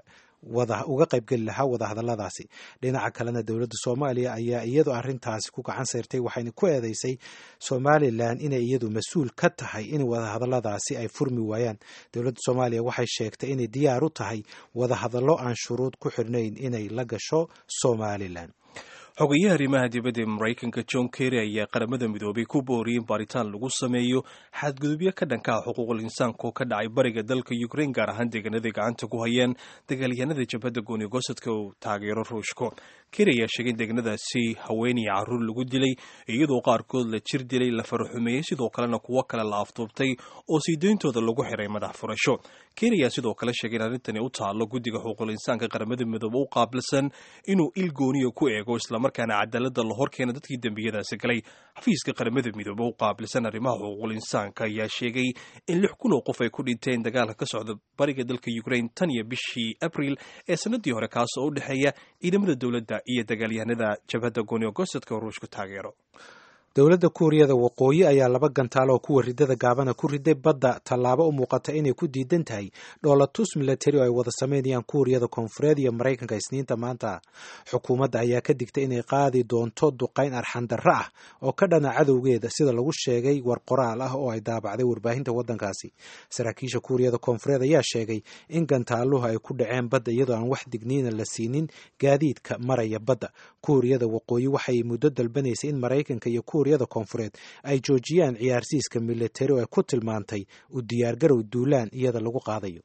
uga qaybgeli lahaa wadahadaladaasi dhinaca kalena dowladda soomaaliya ayaa iyadu arrintaasi ku gacan sayrtay waxayna ku eedeysay somalilan inay iyadu mas-uul ka tahay in wadahadaladaasi ay furmi waayaan dowladda soomaaliya waxay sheegtay inay diyaar u tahay wadahadallo aan shuruud ku xidhnayn inay la gasho somalilan xogayaha arrimaha dibadda ee maraykanka john kerry ayaa qaramada midoobay ku booriyey in baaritaan lagu sameeyo xadgudubyo ka dhanka ah xuquuqul insaanka oo ka dhacay bariga dalka ukraine gaar ahaan deegaanaday gacanta ku hayeen dagaalyahanada jabhadda gooni gosadka uu taageero ruushka kerry ayaa sheegay in deegaanadaasi haweenaya carruur lagu dilay iyadoo qaarkood la jir dilay la faraxumeeyey sidoo kalena kuwo kale la afduubtay oo siideyntooda lagu xiray madax furasho kerry ayaa sidoo kale sheegay in arrintani u taallo guddiga xuquuqul insaanka qaramada midoobe u qaabilsan inuu il gooniya ku eego islamarkaana cadaalada la horkeena dadkii dembiyadaasi galay xafiiska qaramada midoobe u qaabilsan arrimaha xuquuqul insaanka ayaa sheegay in lix kun oo qof ay ku dhinteen dagaalka ka socda bariga dalka ukraine tan iyo bishii abril ee sanadii hore kaas oo u dhexeeya ciidamada dowladda iyo dagaalyahanada jabhadda gooni gosadka oo ruushku taageero dowladda kuuriyada waqooyi ayaa laba gantaal oo kuwa ridada gaabana ku riday badda tallaabo u muuqata inay ku diidan tahay dhoolatus milatari oo ay wada sameynayaan kuuriyada koonfureed iyo maraykanka isniinta maanta xukuumadda ayaa ka digtay inay qaadi doonto duqayn arxandarro ah oo ka dhana cadowgeeda sida lagu sheegay war qoraal ah oo ay daabacday warbaahinta waddankaasi saraakiisha kuuriyada koonfureed ayaa sheegay in gantaaluhu ay ku dhaceen badda iyadoo aan wax digniina la siinin gaadiidka maraya badda kuuriyada waqooyi waxay muddo dalbanaysay in maraykanka iyo kuuriyada koonfureed ay joojiyaan ciyaarsiiska militari oo ay ku tilmaantay u diyaargarow duulaan iyada lagu qaadayo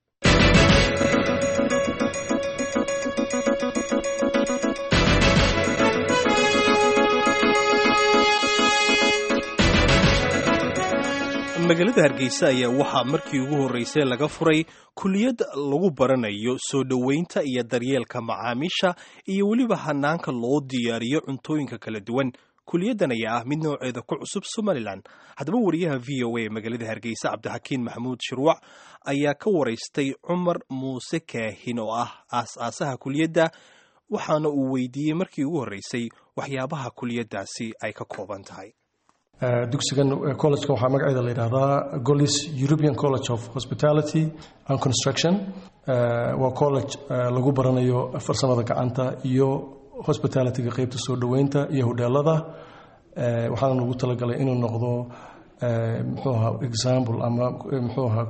magaalada hargeysa ayaa waxaa markii ugu horreysay laga furay kuliyad lagu baranayo soo dhoweynta iyo daryeelka macaamiisha iyo weliba hanaanka loo diyaariyo cuntooyinka kala duwan kuliyaddan ayaa ah mid nooceeda ku cusub somalilan haddaba wariyaha v o a magaalada hargeysa cabdixakiin maxamuud shirwac ayaa ka waraystay cumar muuse kaahin oo ah aas-aasaha kuliyadda waxaana uu weydiiyey markii ugu horreysay waxyaabaha kuliyaddaasi ay ka kooban tahay dugsigan collegeka waxaa magaceeda la yidhaahdaa golis european college of hospitality and construction waa college lagu baranayo farsamada gacanta iyo hospitalityga qeybta soo dhoweynta iyo hodheelada waxaana ugu talagalay inuu noqdo muxuu ahaa example ama muxuu ahaa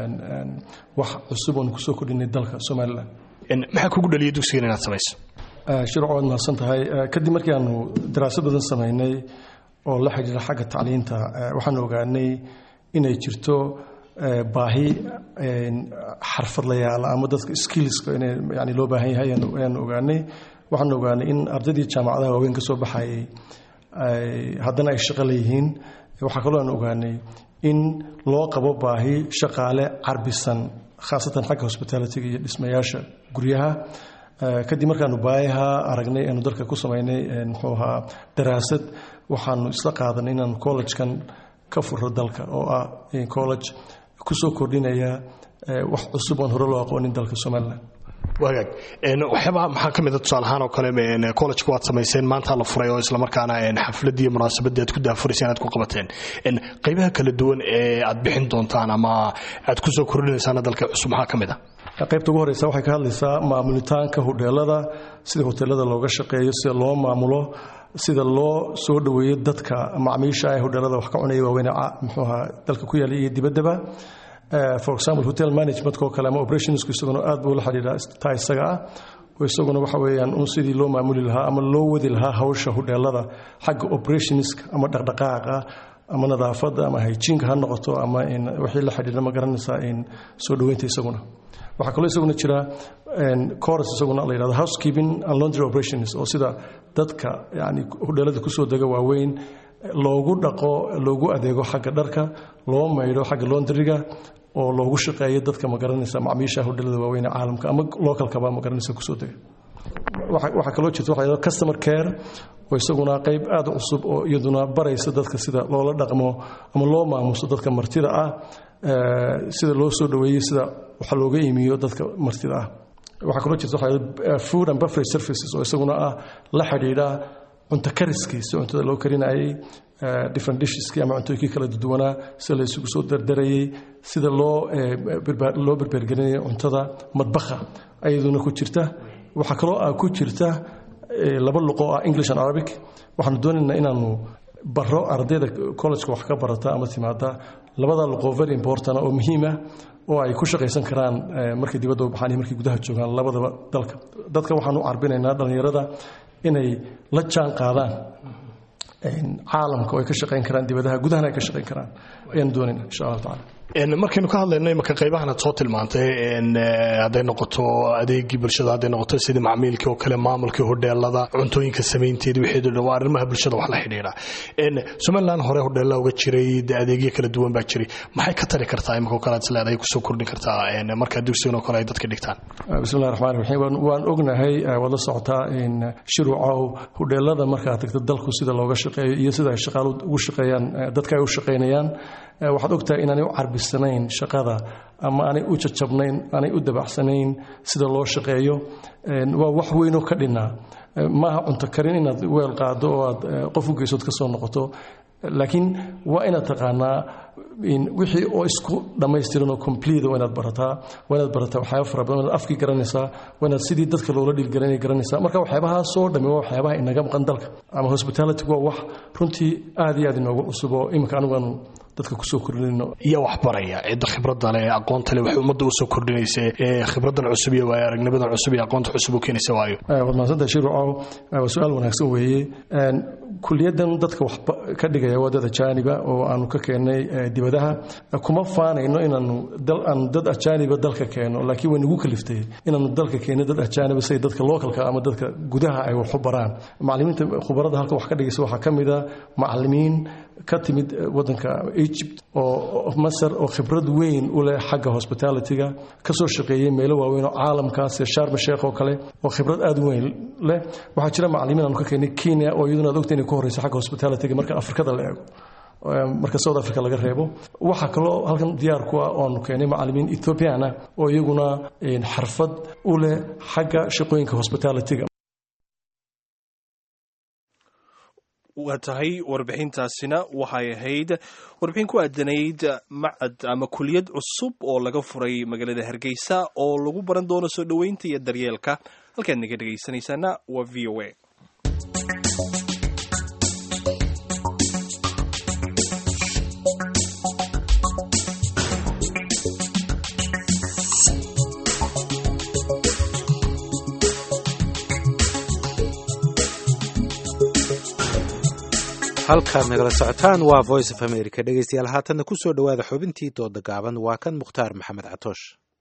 wax cusub oon kusoo kordhinay dalka somalilan maxaa kugu dhaliyay dugsigan inaad samayso shirco waad mahadsan tahay kadib markii aanu daraasad badan samaynay oo la xidhiira xagga tacliinta waxaan ogaanay inay jirto baahi xarfadlayaal ama dadka skillska in yani loo baahan yahay ayaanu ogaanay waxaan ogaanay in ardaydii jaamacadaha waaweyn ka soo baxayay haddana ay shaqo leeyihiin waxaa kaloo aan ogaanay in loo qabo baahi shaqaale carbisan khaasatan xagga hospitalityga iyo dhismayaasha guryaha kadib markaanu baayaha aragnay aanu dalka ku samaynay muxuu ahaa daraasad waxaanu isla qaadanay inaanu collegekan ka furo dalka oo ah college kusoo kordhinaya wax cusub oon hore loo aqoonin dalka somalilan wagaag waxyaabaa maxaa ka mida tusaale ahaan oo kale collegeka waad samayseen maanta la furay oo islamarkaana xafladii iyo munaasabadii aad ku daafurayseen aad ku qabateen qaybaha kala duwan ee aad bixin doontaan ama aad kusoo kordhinaysaan dalka cusub maxaa ka mid ah qaybta ugu horeysa waxay ka hadlaysaa maamulitaanka hodheelada sida hoteelada looga shaqeeyo sida loo maamulo sida loo soo dhoweeyo dadka macmiisha ee hodheelada wax ka cunaya waaweyn muxuu ahaa dalka ku yaala iyo dibaddaba for example hotel managementka oo kale ama operationsku isaguna aad buu la xidhiidhaa taa isaga ah oo isaguna waxa weeyaan un sidii loo maamuli lahaa ama loo wadi lahaa hawsha hodheelada xagga operationska ama dhaqdhaqaaqa ama nadaafadda ama hygienka ha noqoto ama wixii la xidhiidha ma garanaysaa soo dhoweynta isaguna waxaa kaloo isaguna jira chorus isaguna la yidhahdo housekeeping and laundry operations oo sida dadka yani hodheelada kusoo dega waaweyn loogu dhaqo loogu adeego xagga dharka loo maydho xagga laundriga oo loogu shaqeeyo dadka magaranaysa macmiisha hodheelada waaweyn ee caalamka ama localkaba magaranaysa kusoo dega waxaa kaloo jirta waxa yidhahdo customer care oo isaguna qayb aad u cusub oo iyaduna baraysa dadka sida loola dhaqmo ama loo maamuso dadka martida ah sida loo soo dhoweeyo sida waxa looga iimiyo dadka martida ah waxaa kaloo jirta waxa food and beverage services oo isaguna ah la xidhiidha cunto kariskii si cuntada loo karinayay different disheski ama cuntooyinkii kala duwanaa sida la isugu soo dardarayay sida loo loo berbergelinaya cuntada madbaha ayaduna ku jirta waxaa kaloo ah ku jirta laba luqo ah english and arabic waxaanu doonaynaa inaanu baro ardayda collegeka wax ka barata ama timaada labada luqo very important oo muhiima oo ay ku shaqaysan karaan markay dibadda u baxaan iyo markay gudaha joogaan labadaba dalka dadka waxaanu carbinaynaa dhallinyarada inay la jaan qaadaan caalamka oo ay ka shaqayn karaan dibadaha gudahana ay ka shaqayn karaan ayaan doonayna insha allah tacala markaynu ka hadlayno imaka qaybahan aad soo tilmaantay hadday noqoto adeegii bulshada hadday noqoto sidii macmiilkii oo kale maamulkii hodheelada cuntooyinka samaynteeda wixii dhan waa arrimaha bulshada wax la xidhiidha somaliland hore hodheella uga jiray dee adeegyo kala duwan baa jiray maxay ka tari kartaa imika oo kale aad isleedahay kusoo kordhin kartaa markaa dugsigan oo kale ay dadka dhigtaan bismillahi raxmaan raxiim waan ognahay waad la socotaa shiruucow hodheelada markaad tagto dalku sida looga shaqeeyo iyo sida ay shaqaalu ugu shaqeeyaan dadka ay u shaqaynayaan waxaad ogtahay inaanay u carbisanayn shaqada ama aanay u jajabnayn aanay u dabacsanayn sida loo shaqeeyo waa wax weynoo ka dhinaa maaha cunto karin inaad weel qaado oo aad qof u geysood ka soo noqoto laakiin waa inaad taqaanaa wixii oo isku dhammaystiran oo complete waa inaad barataa waa inaad barataa waxyaaba fara badan inaad afkii garanaysaa waa inaad sidii dadka loola dhiilgalanay garanaysaa marka waxyaabahaasoo dhammi waa waxyaabaha inaga maqan dalka ama hospitality waa wax runtii aad iyo aad inoogu cusub oo iminka anigaanu dadka kusoo kordhinayno iyo wax baraya cidda khibradda leh aqoonta leh waxay ummadda usoo kordhinaysa ee khibraddan cusub iyo waayo aragnimadan cusub iyo aqoonta cusub u keenaysa waayo waad mahadsantahay shirucow waa su-aal wanaagsan weeye kuliyaddan dadka wax ka dhigaya waa dad ajaaniba oo aanu ka keennay dibadaha kuma faanayno inaanu aan dad ajaaniba dalka keeno laakiin way nagu kaliftay inaanu dalka keenno dad ajaaniba siday dadka localka ama dadka gudaha ay wax u baraan macallimiinta khubarada halka wax ka dhigaysa waxaa ka mid a macallimiin ka timid wadanka egypt oo masar oo khibrad weyn u leh xagga hospitalityga ka soo shaqeeyey meelo waaweyn oo caalamkaas sharma sheekh oo kale oo khibrad aad weyn leh waxaa jira macallimiin aanu ka keenay kenya oo iyaduna aad ogta inay ku horeyso xagga hospitalityga marka afrikada la eego marka south africa laga reebo waxaa kaloo halkan diyaar ku ah oanu keenay macallimiin ethoobiana oo iyaguna xarfad u leh xagga shaqooyinka hospitalityga waa tahay warbixintaasina waxay ahayd warbixin ku aadanayd macad ama kuliyad cusub oo laga furay magaalada hargeysa oo lagu baran doono soo dhoweynta iyo daryeelka halkaad naga dhegaysanaysaana waa v o a halkaad nagala socotaan waa voice of america dhegeystayaal haatanna ku soo dhowaada xubintii dooda gaaban waa kan mukhtaar maxamed catoosh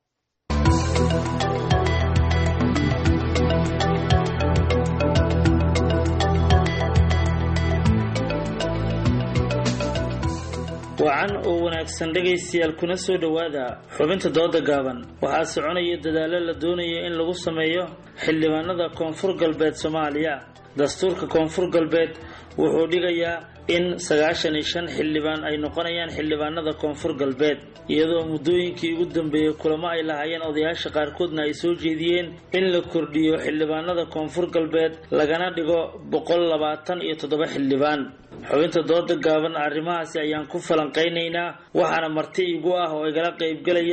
wacan oo wanaagsan dhegaystayaal kuna soo dhowaada xubinta dooda gaaban waxaa soconaya dadaallo la doonaya in lagu sameeyo xildhibaanada koonfur galbeed soomaaliya dastuurka koonfur galbeed wuxuu dhigayaa in sagaashan iyo shan xildhibaan ay noqonayaan xildhibaanada koonfur galbeed iyadoo muddooyinkii ugu dambeeyey kulamo ay lahaayeen odayaasha qaarkoodna ay soo jeediyeen in la kordhiyo xildhibaanada koonfur galbeed lagana dhigo boqol labaatan iyo toddoba xildhibaan xubinta dooda gaaban arrimahaasi ayaan ku falanqaynaynaa waxaana marti igu ah oo igala qaybgelaya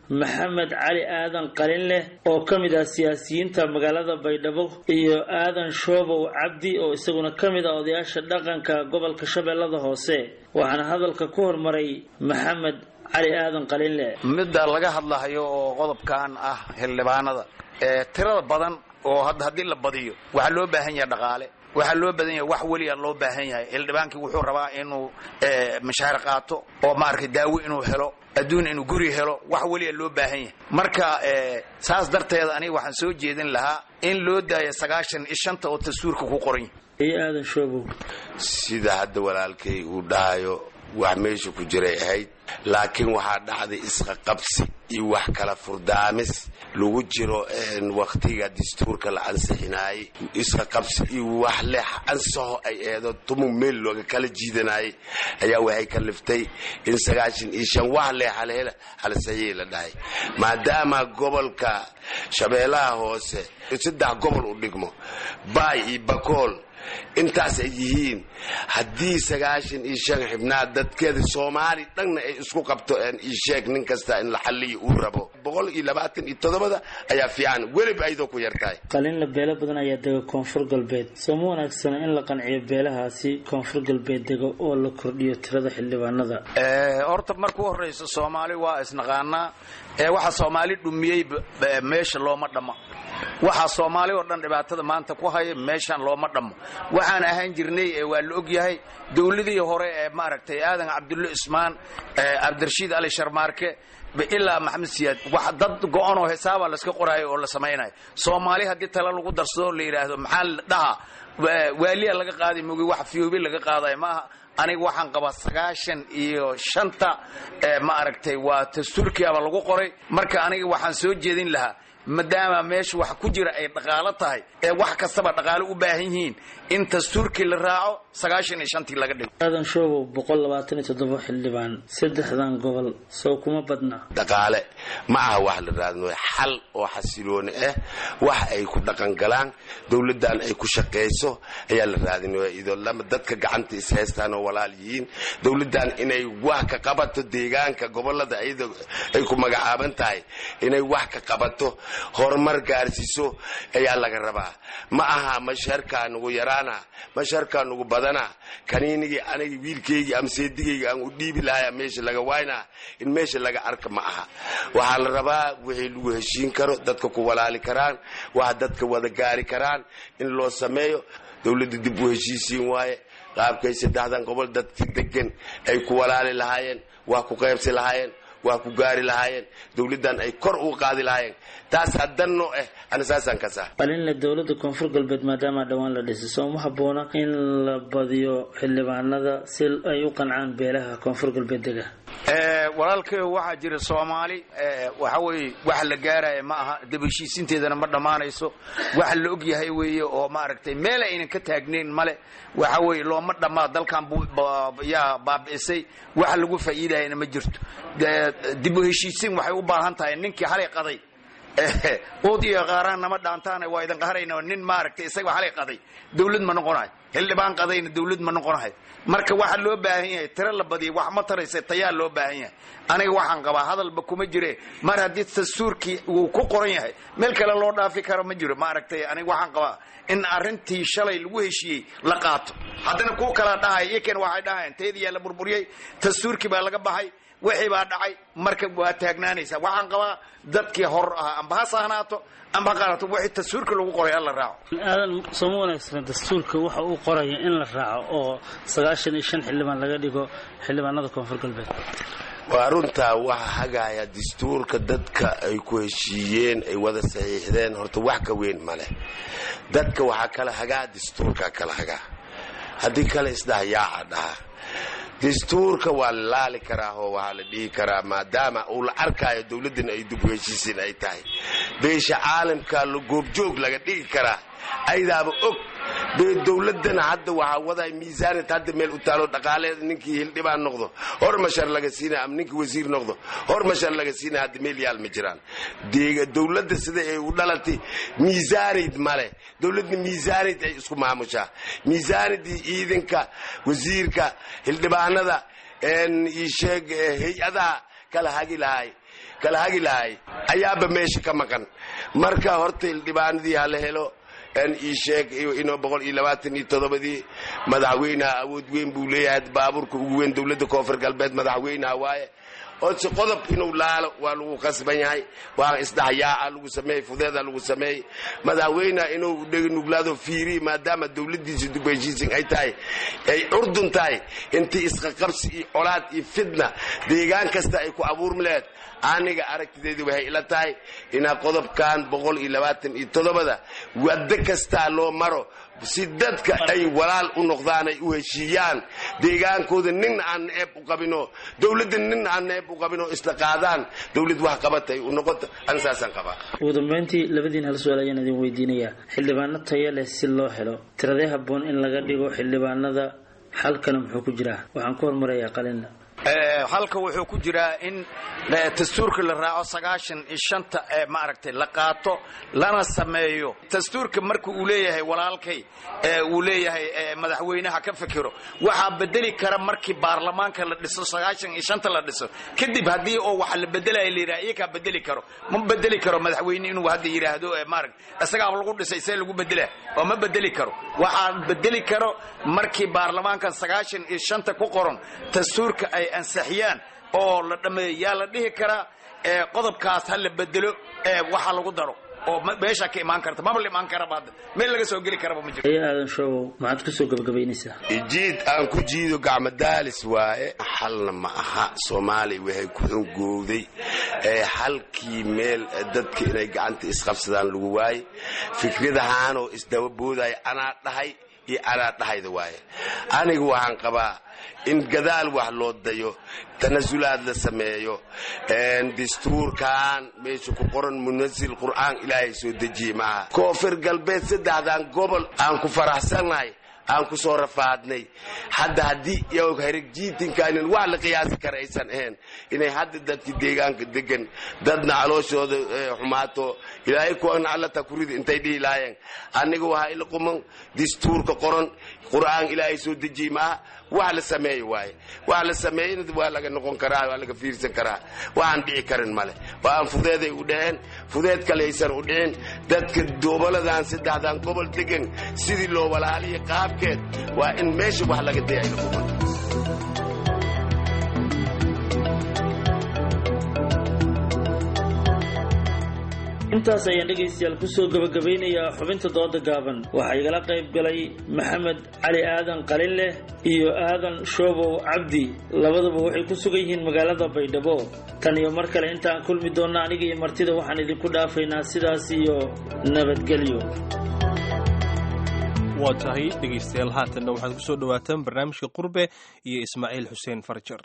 maxamed cali aadan qalinleh oo ka mid ah siyaasiyiinta magaalada baydhabo iyo aadan shoobow cabdi oo isaguna ka mid ah odayaasha dhaqanka gobolka shabeellada hoose waxaana hadalka ku hormaray maxamed cali aadan qalinleh midda laga hadlahayo oo qodobkan ah xildhibaanada ee tirada badan oo hadda haddii la badiyo waxaa loo baahan yahay dhaqaale waxaa loo badan yahay wax weliya loo baahan yahay xildhibaankii wuxuu rabaa inuu mashaar qaato oo maaragtay daawo inuu helo adduun inuu guri helo wax weliya loo baahan yahay marka saas darteed aniga waxaan soo jeedin lahaa in loo daayo sagaashan iyo shanta oo dastuurka ku qoran yahay iyo aadan shoobow sida hadda walaalkay uu dhahayo wax meesha ku jiray ahayd laakiin waxaa dhacday isqaqabsi iyo wax kala furdaamis lagu jiro wakhtiga dastuurka la ansixinaayey isqaqabsi iyo wax leex ansaxo ay eedo tumu meel looga kala jiidanayay ayaa waxay kaliftay in sagaashan iyo shan wax leex halhela halsaxiyey la dhahay maadaama gobolka shabeellaha hoose saddex gobol u dhigmo baay iyo bakool intaas ay yihiin haddii sagaashan iyo shan xibnaad dadkeeda soomaali dhanna ay isku qabto isheeg nin kasta in la xalliyo uu rabo boqol iyo labaatan iyo toddobada ayaa fiican weliba ayadoo ku yartahay qalinla beelo badan ayaa dega koonfur galbeed soo ma wanaagsana in la qanciyo beelahaasi koonfur galbeed dego oo la kordhiyo tirada xildhibaanada horta marku horraysa soomaali waa isnaqaanaa ee waxa soomaali dhumiyey meesha looma dhammo waxaa soomaali oo dhan dhibaatada maanta ku haya meeshaan looma dhammo waxaan ahaan jirnay waa la og yahay dowladii hore ee maaragtay aadan cabdulle ismaan cabdirashiid ali sharmaarke ilaa maxamed siyaad wax dad go-an oo xisaaba layska qoraayo oo la samaynayo soomaali haddii tale lagu darsado la yidhaahdo maxaa la dhaha waaliya laga qaaday mogi wax fiyoobi laga qaadayo maaha aniga waxaan qabaa sagaashan iyo shanta ma aragtay waa dastuurkiaba lagu qoray marka aniga waxaan soo jeedin lahaa maadaama meesha wax ku jira ay dhaqaalo tahay ee wax kastaba dhaqaalo u baahan yihiin in dastuurkii la raaco sagaashan iyo shantii laga dhigo aadan shoobow boqol labaatan iyo toddoba xildhibaan saddexdan gobol sow kuma badna dhaqaale ma aha wax la raadino xal oo xasilooni ah wax ay ku dhaqan galaan dowladdan ay ku shaqayso ayaa la raadinaya idoo lama dadka gacanta ishaystaan oo walaal yihiin dowladdan inay wax ka qabato deegaanka gobolada ayada ay ku magacaaban tahay inay wax ka qabato horumar gaarsiiso ayaa laga rabaa ma aha masharkaa nugu yaraana masharkaa nugu badana kaniinigii anigi wiilkaygii ama seedigayga aan u dhiibi lahaya meesha laga waynaa in meesha laga arka ma aha waxaa la rabaa wixii lagu heshiin karo dadka ku walaali karaan waa dadka wada gaari karaan in loo sameeyo dowladda dib u heshiisiin waaye qaabkay saddexdan gobol dadka degan ay ku walaali lahaayeen waa ku qaybsi lahaayeen waa ku gaari lahaayeen dowladdan ay kor u qaadi lahaayeen taas hadanno ah ana saasaan ka saa qalinle dowladda koonfur galbeed maadaama dhowaan la dhisay soo ma habboona in la badiyo xildhibaanada si ay u qancaan beelaha koonfur galbeed dega walaalkayo waxaa jira soomaali waxa weye wax la gaaraya ma aha dabaheshiisinteedana ma dhammaanayso waxa la og yahay weeye oo maaragtay meel aynan ka taagnayn male waxa weye looma dhammaa dalkan yaa baabi'isay waxa lagu faa'iidayana ma jirto dib u heshiisin waxay u baahan tahay ninkii halay qaday uud iyo qaaraan nama dhaantaan waa idin qaharayna nin maaragtay isaga halay qaday dawlad ma noqonahay xildhibaan qadayna dawlad ma noqonahay marka waxa loo baahan yahay tiro la badiya wax ma taraysa tayaa loo baahan yahay aniga waxaan qabaa hadalba kuma jire mar haddii dastuurkii uu ku qoran yahay meel kale loo dhaafi karo ma jiro maaragtay aniga waxaan qabaa in arrintii shalay lagu heshiiyey la qaato haddana kuwa kalaa dhahay iyakan waxay dhahayeen tayadiyaa la burburiyey dastuurkii baa laga baxay wixii baa dhacay marka waa taagnaanaysaa waxaan qabaa dadkii hor ahaa amba ha sahnaato amba ha qaadato wixii dastuurka lagu qoray alla raaco aadan sooma wanaagsana dastuurka waxa uu qoraya in la raaco oo sagaashan iyo shan xildhibaan laga dhigo xildhibaanada koonfur galbeed waa runtaa waxa hagaaya dastuurka dadka ay ku heshiiyeen ay wada saxiixdeen horta wax ka weyn ma leh dadka waxaa kala hagaa dastuurka kala hagaa haddii kale isdhahayaaca dhaha dastuurka waa la laali karaa oo waxaa la dhihi karaa maadaama uu la arkaayo dowladdan ay dib u heshiisiin ay tahay beesha caalamka la goobjoog laga dhigi karaa aydaaba og bee dowladana hadda waxaa waday miisaanad hadda meel u taalo dhaqaaleeda ninkii hildhibaan noqdo hor mashar laga siina ama ninkii wasiir noqdo hor mashar laga siina hadda meel yaal ma jiraan dowladda sida ay u dhalatay miisaanid male dowladda miisaanid ay isku maamushaa miisaanidii ciidanka wasiirka hildhibaanada isheeg hay-adaha kala hagi lahay kala hagi lahay ayaaba meesha ka maqan marka horta hildhibaanadii hala helo n ii sheeg inoo boqol iyo labaatan iyo toddobadii madaxweynaha awood weyn buu leeyahay baabuurka ugu weyn dowladda koonfur galbeed madaxweynaha waaye odse qodob inuu laalo waa lagu qasban yahay waa isdhaxyaaca lagu sameeyey fudeeda lagu sameeyey madaxweyneha inuu nuglaado fiiri maadaama dowladdiisa dubaysiisin ay tahay ay urdun tahay intii isqaqabsi iyo colaad iyo fitna deegaan kasta ay ku abuurmi laheed aniga aragtideedu waxay ila tahay inaa qodobkan boqol iyo labaatan iyo toddobada waddo kastaa loo maro si dadka ay walaal u noqdaan ay u heshiiyaan deegaankooda nin aan neeb u qabino dowladda nin aan neeb u qabino isla qaadaan dowlad wax qabatay u noqoto an saasaan qabaa ugu dambeyntii labadiin hal su-aal ayaan idin weydiinayaa xildhibaano tayo leh si loo helo tiradee habboon in laga dhigo xildhibaanada xalkana muxuu ku jiraa waxaan ku hormarayaa qalinna halka wuxuu ku jiraa in dastuurka la raaco sagaashan iyo shanta ee maaragtay la qaato lana sameeyo dastuurka marka uu leeyahay walaalkay ee uu leeyahay madaxweynaha ka fikiro waxaa bedeli kara markii baarlamaanka la dhiso sagaashan iyo shanta la dhiso kadib haddii oo waxa la bedelaya la yidhaha iyakaa bedeli karo ma bedeli karo madaxweyne inuu hadda yidhaahdo maarag isagaa lagu dhisay see lagu bedela oo ma bedeli karo waxaa bedeli karo markii baarlamaankan sagaashan iyo shanta ku qoran dastuurka ay ansixiyaan oo la dhameeyo yaa la dhihi karaa qodobkaas ha la bedelo waxa lagu daro oo meesha ka imaan karta maba la imaan karaba hadda meel laga soo geli karaba ma jiro aya aadan shoobow maxaad kusoo gabagabaynaysaa jiid aan ku jiido gacmo daalis waaye xalna ma aha soomaaliya waxay ku xungowday xalkii meel dadka inay gacanta isqabsadaan lagu waaye fikradahaanoo isdaba boodaya anaa dhahay iyo anaa dhahayda waaye aniga waxaan qabaa in gadaal wax loo dayo tanasulaad la sameeyo dastuurkan meesha ku qoran munasil qur'aan ilaahay soo dejiye maaha koonfur galbeed saddexdan gobol aan ku faraxsannahay aan ku soo rafaadnay hadda haddii herigjiitinkaanin wax la qiyaasi kara aysan ahayn inay hadda dadki deegaanka degan dadna calooshooda xumaato ilaahay kuwana allata kurida intay dhihi lahaayeen aniga waxaa ila quman dastuurka qoran qur'aan ilaahay soo dejiye maaha wax la sameeye waaye wax la sameeyena waa laga noqon karaa waa laga fiirsan karaa waxaan dhici karin male waa aan fudeeday u dhaheen fudeed kale aysan u dhicin dadka gobolladan saddexdan gobol degan sidii loo walaaliya qaabkeed waa in meesha wax laga daya ayla quman intaas ayaan dhegaystayaal kusoo gabagabaynayaa xubinta dooda gaaban waxaa igala qayb galay maxamed cali aadan qalinleh iyo aadan shoobow cabdi labaduba waxay ku sugan yihiin magaalada baydhabo tan iyo mar kale intaan kulmi doonna aniga iyo martida waxaan idinku dhaafaynaa sidaas iyo nabadgelyo waa tahay dhegaystayaal haatanna waxaad ku soo dhowaataan barnaamijka qurbe iyo ismaaciil xuseen farjar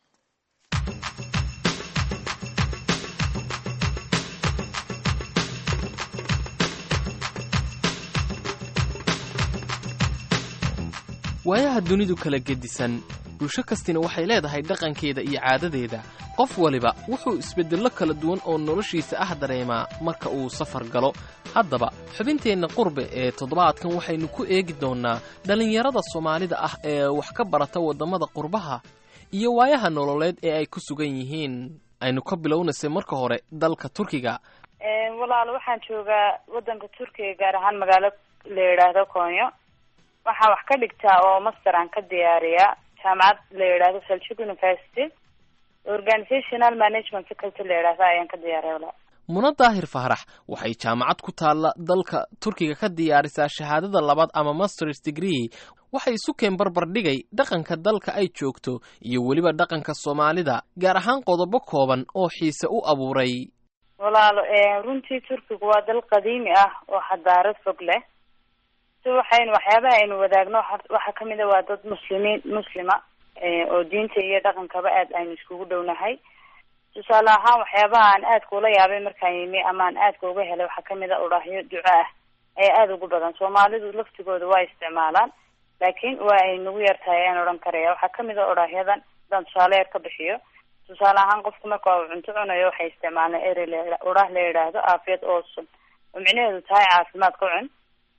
waayaha dunidu kala gedisan bulsho kastina waxay leedahay dhaqankeeda iyo caadadeeda qof waliba wuxuu isbeddello kala duwan oo noloshiisa ah dareemaa marka uu safar galo haddaba xubinteenna qurbe ee toddobaadkan waxaynu ku eegi doonnaa dhallinyarada soomaalida ah ee wax ka barata waddamada qurbaha iyo waayaha nololeed ee ay ku sugan yihiin aynu ka bilownaysa marka hore dalka turkiga walaal waxaan joogaa waddanka turkiga gaar ahaan magaalo la yidhaahdo koonyo waxaan wax ka dhigtaa oo master aan ka diyaariyaa jaamacad la yidhaahdo seljuk university organizational management faculty la yidhaahdo ayaan ka diyaariya walaal muna daahir fahrax waxay jaamacad ku taalla dalka turkiga ka diyaarisaa shahaadada labaad ama masters degree waxay isu keen barbar dhigay dhaqanka dalka ay joogto iyo weliba dhaqanka soomaalida gaar ahaan qodobo kooban oo xiise u abuuray walaalo runtii turkigu waa dal qadiimi ah oo xadaarad fog leh si waxaynu waxyaabaha aynu wadaagno waxaa kamid a waa dad muslimiin muslima oo diinta iyo dhaqankaba aad aynu iskugu dhownahay tusaale ahaan waxyaabaha aan aadka ula yaabay markaan yimi ama aan aadka uga helay waxaa kamid a udhaahyo duco ah ayaa aada ugu badan soomaalidu laftigooda waa isticmaalaan laakiin waa ay nagu yartahay ayaan odhan karaya waxaa kamid a odhaahyadan hadaan tusaale yar ka bixiyo tusaale ahaan qofku marka uu cunto cunayo waxay isticmaalaan ere la udhaah la yidhaahdo aafiyad oosun oo micnaheedu tahay caafimaad ka cun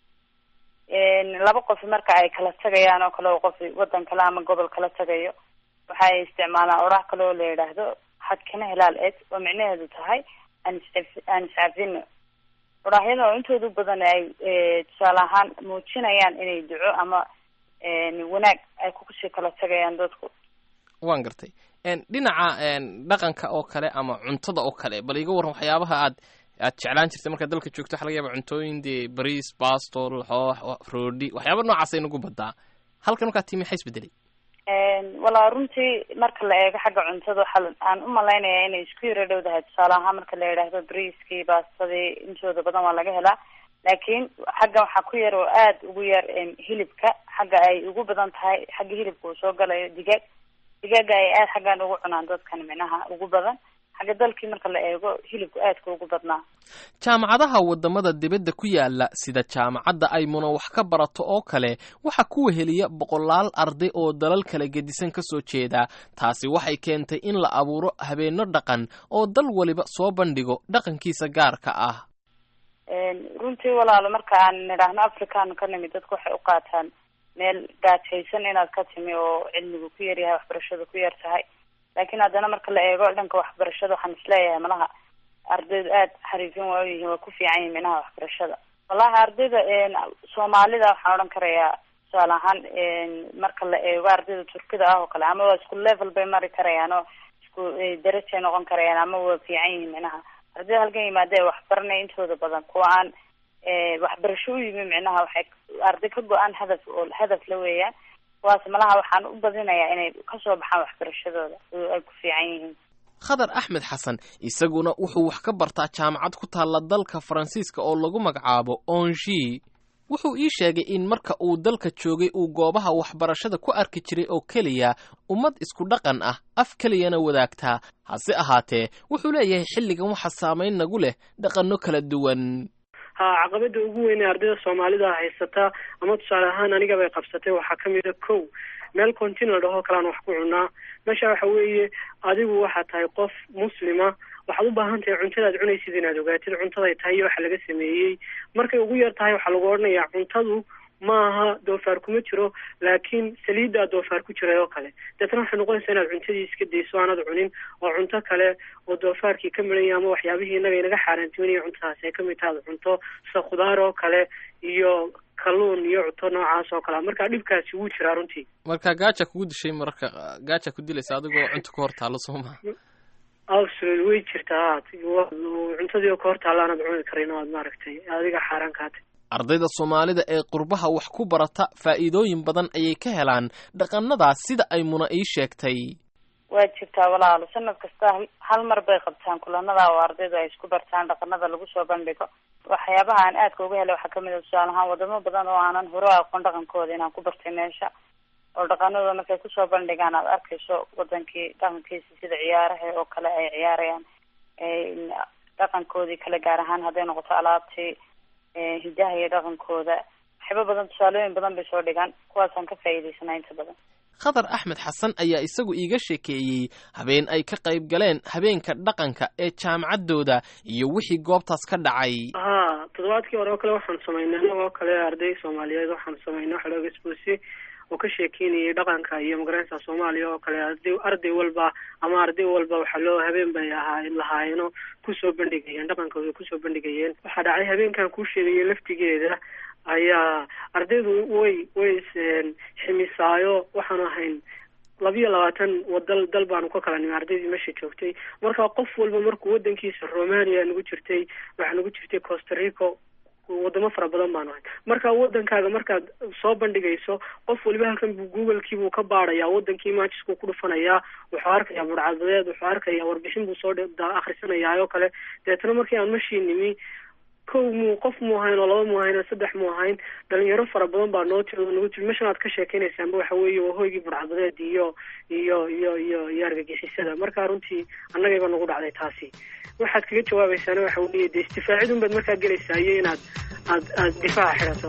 laba qof marka ay kala tagayaan oo kale oo qof wadan kale ama gobol kala tagayo waxa ay isticmaalaan oraah kale oo la yidhaahdo xadkana hilaal eed oo micnaheedu tahay aan iscaf- aan iscafino odhaahyada oo intooda badan ay tusaale ahaan muujinayaan inay duco ama wanaag ay kusii kala tagayaan dadku waan gartay dhinaca dhaqanka oo kale ama cuntada oo kale bal iga warran waxyaabaha aad aad jeclaan jirtay markaad dalka joogto waxa laga yaaba cuntooyin dee bariis basto lxoox roodhi waxyaaba noocaas ay nagu badaa halkan markaa timi maxaa isbedelay walaa runtii marka la eego xagga cuntada waxaa aan u malaynayaa inay isku yaro dhowdahay tusaale ahaan marka la yidhaahdo briiskii baastadii intooda badan waa laga helaa laakiin xagga waxaa ku yar oo aada ugu yar hilibka xagga ay ugu badan tahay xagga hilibka uu soo galayo digaag digaaga ay aada xaggan ugu cunaan dadkan minaha ugu badan xagga dalkii marka la eego hilibku aadka ugu badnaa jaamacadaha waddamada dibadda ku yaala sida jaamacadda ay muna wax ka barato oo kale waxaa ku weheliya boqolaal arday oo dalal kala gedisan ka soo jeeda taasi waxay keentay in la abuuro habeenno dhaqan oo dal waliba soo bandhigo dhaqankiisa gaarka ah runtii walaalo marka aan nidhaahno african ka nimid dadku waxay u qaataan meel gaajaysan inaad ka timi oo cilmigu ku yaryahay waxbarashadu ku yar tahay laakiin haddana marka la eego dhanka waxbarashada waxaan isleeyahay malaha ardaydu aada xariifin waa uyihiin waa ku fiican yihin minaha waxbarashada wallahi ardayda soomaalida waxaan odhan karayaa tusaale ahaan marka la eego ardayda turkida ah oo kale ama waa isku level bay mari karayaan oo isku darajay noqon karayaan ama waa fiican yihiin minaha ardayda halkan yimaada ee waxbaranaya intooda badan kuwa aan waxbarasho u yimi micnaha waxay arday ka go-aan hadaf oo hadaf la weeyaan kuwaas malaha waxaan u badinayaa inay kasoo baxaan waxbarashadooda oo ay ku fiican yihiin khadar axmed xasan isaguna wuxuu wax ka bartaa jaamacad ku taalla dalka faransiiska oo lagu magacaabo ongi wuxuu ii sheegay in marka uu dalka joogay uu goobaha waxbarashada ku arki jiray oo keliya ummad isku dhaqan ah af keliyana wadaagtaa hase ahaatee wuxuu leeyahay xilligan waxa saamayn nagu leh dhaqanno kala duwan ha caqabada ugu weyn ee ardayda soomaalida haysataa ama tusaale ahaan aniga bay qabsatay waxaa kamid a kow meel continal dhahoo kalean wax ku cunaa meesha waxa weeye adigu waxaad tahay qof muslima waxaad u baahan tahay cuntadaad cunaysid inaad ogaatid cuntaday tahay iyo waxa laga sameeyey markay ugu yar tahay waxaa lagu odhanayaa cuntadu maaha doofaar kuma jiro laakiin saliiddaa doofaar ku jiray oo kale deetna waxay noqonaysaa inaad cuntadii iska dayso aanad cunin oo cunto kale oo doofaarkii ka midhanya ama waxyaabihii innaga inaga xaaraantiminaya cuntadaasi ay kamid tahay aad cunto sida khudaar oo kale iyo kalluun iyo cunto noocaas oo kale marka dhibkaasi wuu jiraa runtii marka gaaja kugu dishay mararka gaaja ku dilaysa adigoo cunto ka hor taalo soo maha absolut way jirtaa cuntadii oo ka hor taalla aanad cuni karin oo aad maaragtay adiga xaaraan kaatay ardayda soomaalida ee qurbaha wax ku barata faa'iidooyin badan ayay ka helaan dhaqannadaas sida ay muna ii sheegtay waa jirtaa walaalo sanad kasta hal mar bay qabtaan kulanada oo ardaydu ay isku bartaan dhaqanada lagu soo bandhigo waxyaabaha aan aadka uga helay waxaa kamid a tusaale ahaan wadamo badan oo aanan hore aqoon dhaqankooda inaan ku bartay meesha oo dhaqanadooda markay kusoo bandhigaan aad arkayso wadankii dhaqankiisa sida ciyaaraha oo kale ay ciyaarayaan dhaqankoodii kale gaar ahaan hadday noqoto alaabtii hidaha iyo dhaqankooda waxyaaba badan tusaalooyin badan bay soo dhigaan kuwaasaan ka faa'iidaysanaa inta badan khadar axmed xasan ayaa isagu iiga sheekeeyey habeen ay ka qayb galeen habeenka dhaqanka ee jaamacaddooda iyo wixii goobtaas ka dhacay ha toddobaadkii hore oo kale waxaan samaynay anagoo kale arday soomaaliyeed waxaan samaynay waxa looga isboosiyey oo ka sheekeynayay dhaqanka iyo magaranaysa soomaaliya oo kale arday arday walba ama arday walba waxaa loo habeen bay ahaa lahaayeenoo kusoo bandhigayeen dhaqankooda kusoo bandhigayeen waxaa dhacay habeenkan kuu sheegaya laftigeeda ayaa ardaydu way way ximisaayo waxaanu ahayn labiyo labaatan wadal dal baanu ka kala nimi ardaydii meesha joogtay marka qof walba markuu wadankiisa romania nagu jirtay waxaa nagu jirtay costa rico wadamo fara badan baanu ahay marka wadankaaga markaad soo bandhigayso qof waliba halkan buu googlekii buu ka baadhayaa wadankii maajisku ku dhufanayaa wuxuu arkayaa burcadbadeed wuxuu arkayaa warbixin buu soo akhrisanayaa oo kale deetna markii aan mashii nimi kow muu qof muu ahayn oo laba muu ahayn oo saddex muu ahayn dhalinyaro fara badan baa noo tiri nagu tiri meshan aad ka sheekeynaysaanba waxa weeye waa hoygii burcadbadeed iyo iyo iyo iyo iyo argagixisada marka runtii annagayba nagu dhacday taasi waxaad kaga jawaabaysaana waxa weeye dee isdifaacidun baad markaa gelaysaa iyo inaad aad aad difaaca xidhato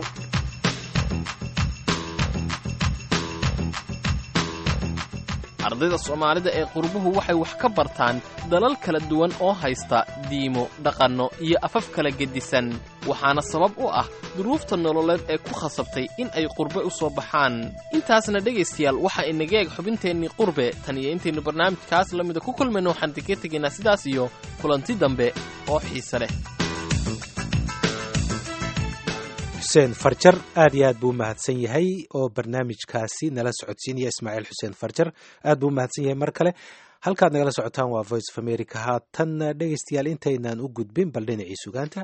ardayda soomaalida ee qurbuhu waxay wax ka bartaan dalal kala duwan oo haysta diimo dhaqanno iyo afaf kala gedisan waxaana sabab u ah duruufta nololeed ee ku khasabtay in ay qurbe u soo baxaan intaasna dhegaystayaal waxaa inaga eeg xubinteennii qurbe tan iyo intaynu barnaamijkaas la mida ku kulmayno waxaan idinka tegaynaa sidaas iyo kulanti dambe oo xiise leh xuseen farjar aad iyo aad buu u mahadsan yahay oo barnaamijkaasi nala socodsiinaya ismaaciil xuseen farjar aad buu u mahadsan yahay mar kale halkaad nagala socotaan waa voice of america haatan dhegaystayaal intaynaan u gudbin bal dhinacii sugaanta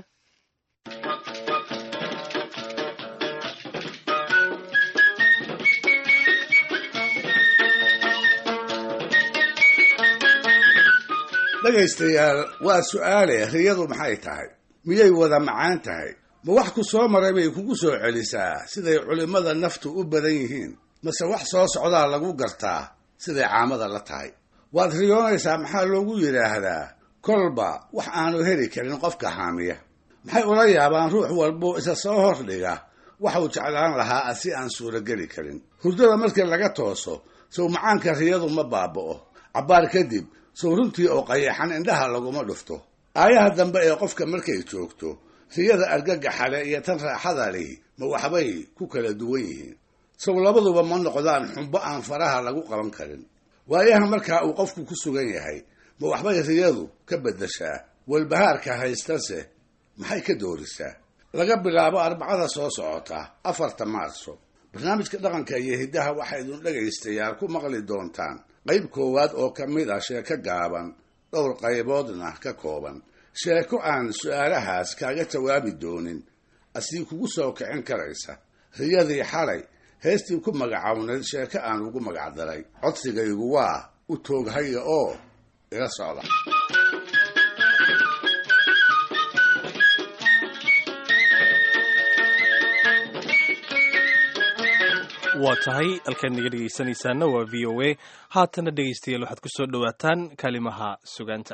dhegaystayaal waa su'aale riyadu maxay tahay miyay wada macaan tahay ma wax ku soo maray bay kugu soo celisaa siday culimmada naftu u badan yihiin mase wax soo socdaa lagu gartaa siday caamada la tahay waad riyoonaysaa maxaa loogu yidhaahdaa kolba wax aanu heli karin qofka haamiya maxay ula yaabaan ruux walbuu isa soo hordhiga waxuu jeclaan lahaa si aan suurogeli karin hurdada markii laga tooso sow macaanka riyadu ma baaba'o cabbaar kadib sow runtii oo qayaxan indhaha laguma dhufto aayaha dambe ee qofka markay joogto riyada argagaxale iyo tan raaxada lihi ma waxbay ku kala duwan yihiin sow labaduba ma noqdaan xumbo aan faraha lagu qaban karin waayaha markaa uu qofku ku sugan yahay ma waxbay riyadu ka beddeshaa walbahaarka haystase maxay ka doorisaa laga bilaabo arbacada soo socota afarta maarso barnaamijka dhaqanka iyo hiddaha waxaa idin dhegaystayaal ku maqli doontaan qayb koowaad oo ka mid ah sheeko gaaban dhowr qayboodna ka kooban sheeko aan su'aalahaas kaaga jawaabi doonin asii kugu soo kicin karaysa riyadii xalay heestii ku magacawnayd sheeko aan ugu magacdaray codsigaygu waa u tooghaya oo ila socda waa tahay halkaad naga dhegaysanaysaana waa v o a haatana dhegaystayaal waxaad ku soo dhowaataan kalimaha sugaanta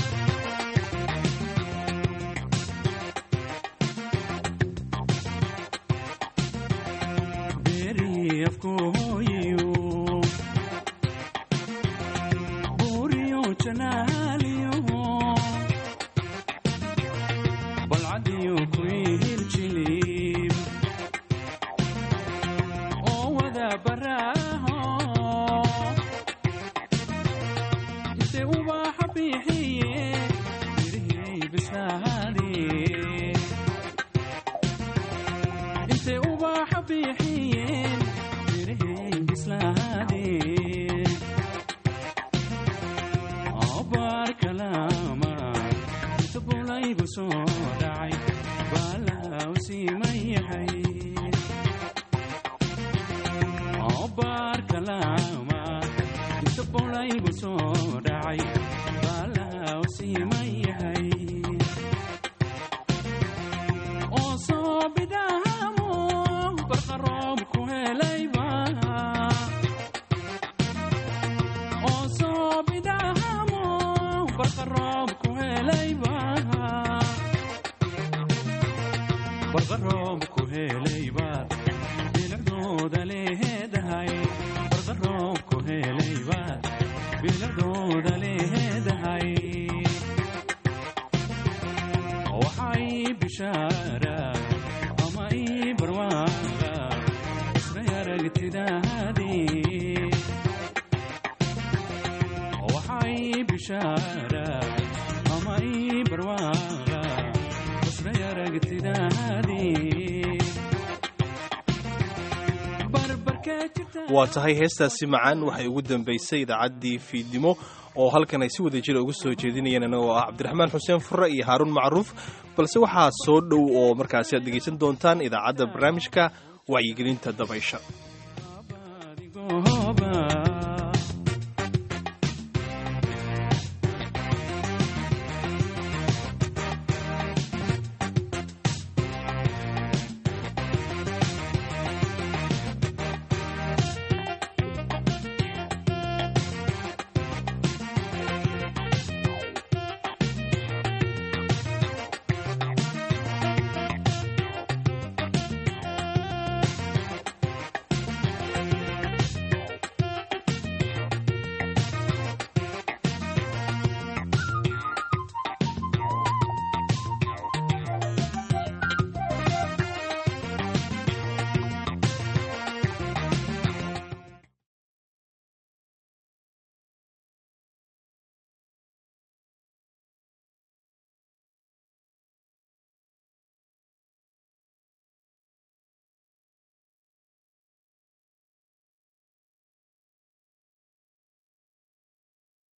waa tahay heestaasi macaan waxay ugu dambaysay idaacaddii fiidnimo oo halkan ay si wada jira ugu soo jeedinayeen annagoo ah cabdiraxmaan xuseen furre iyo haaruun macruuf balse waxaa soo dhow oo markaasi aad dhegaysan doontaan idaacadda barnaamijka wacyigelinta dabaysha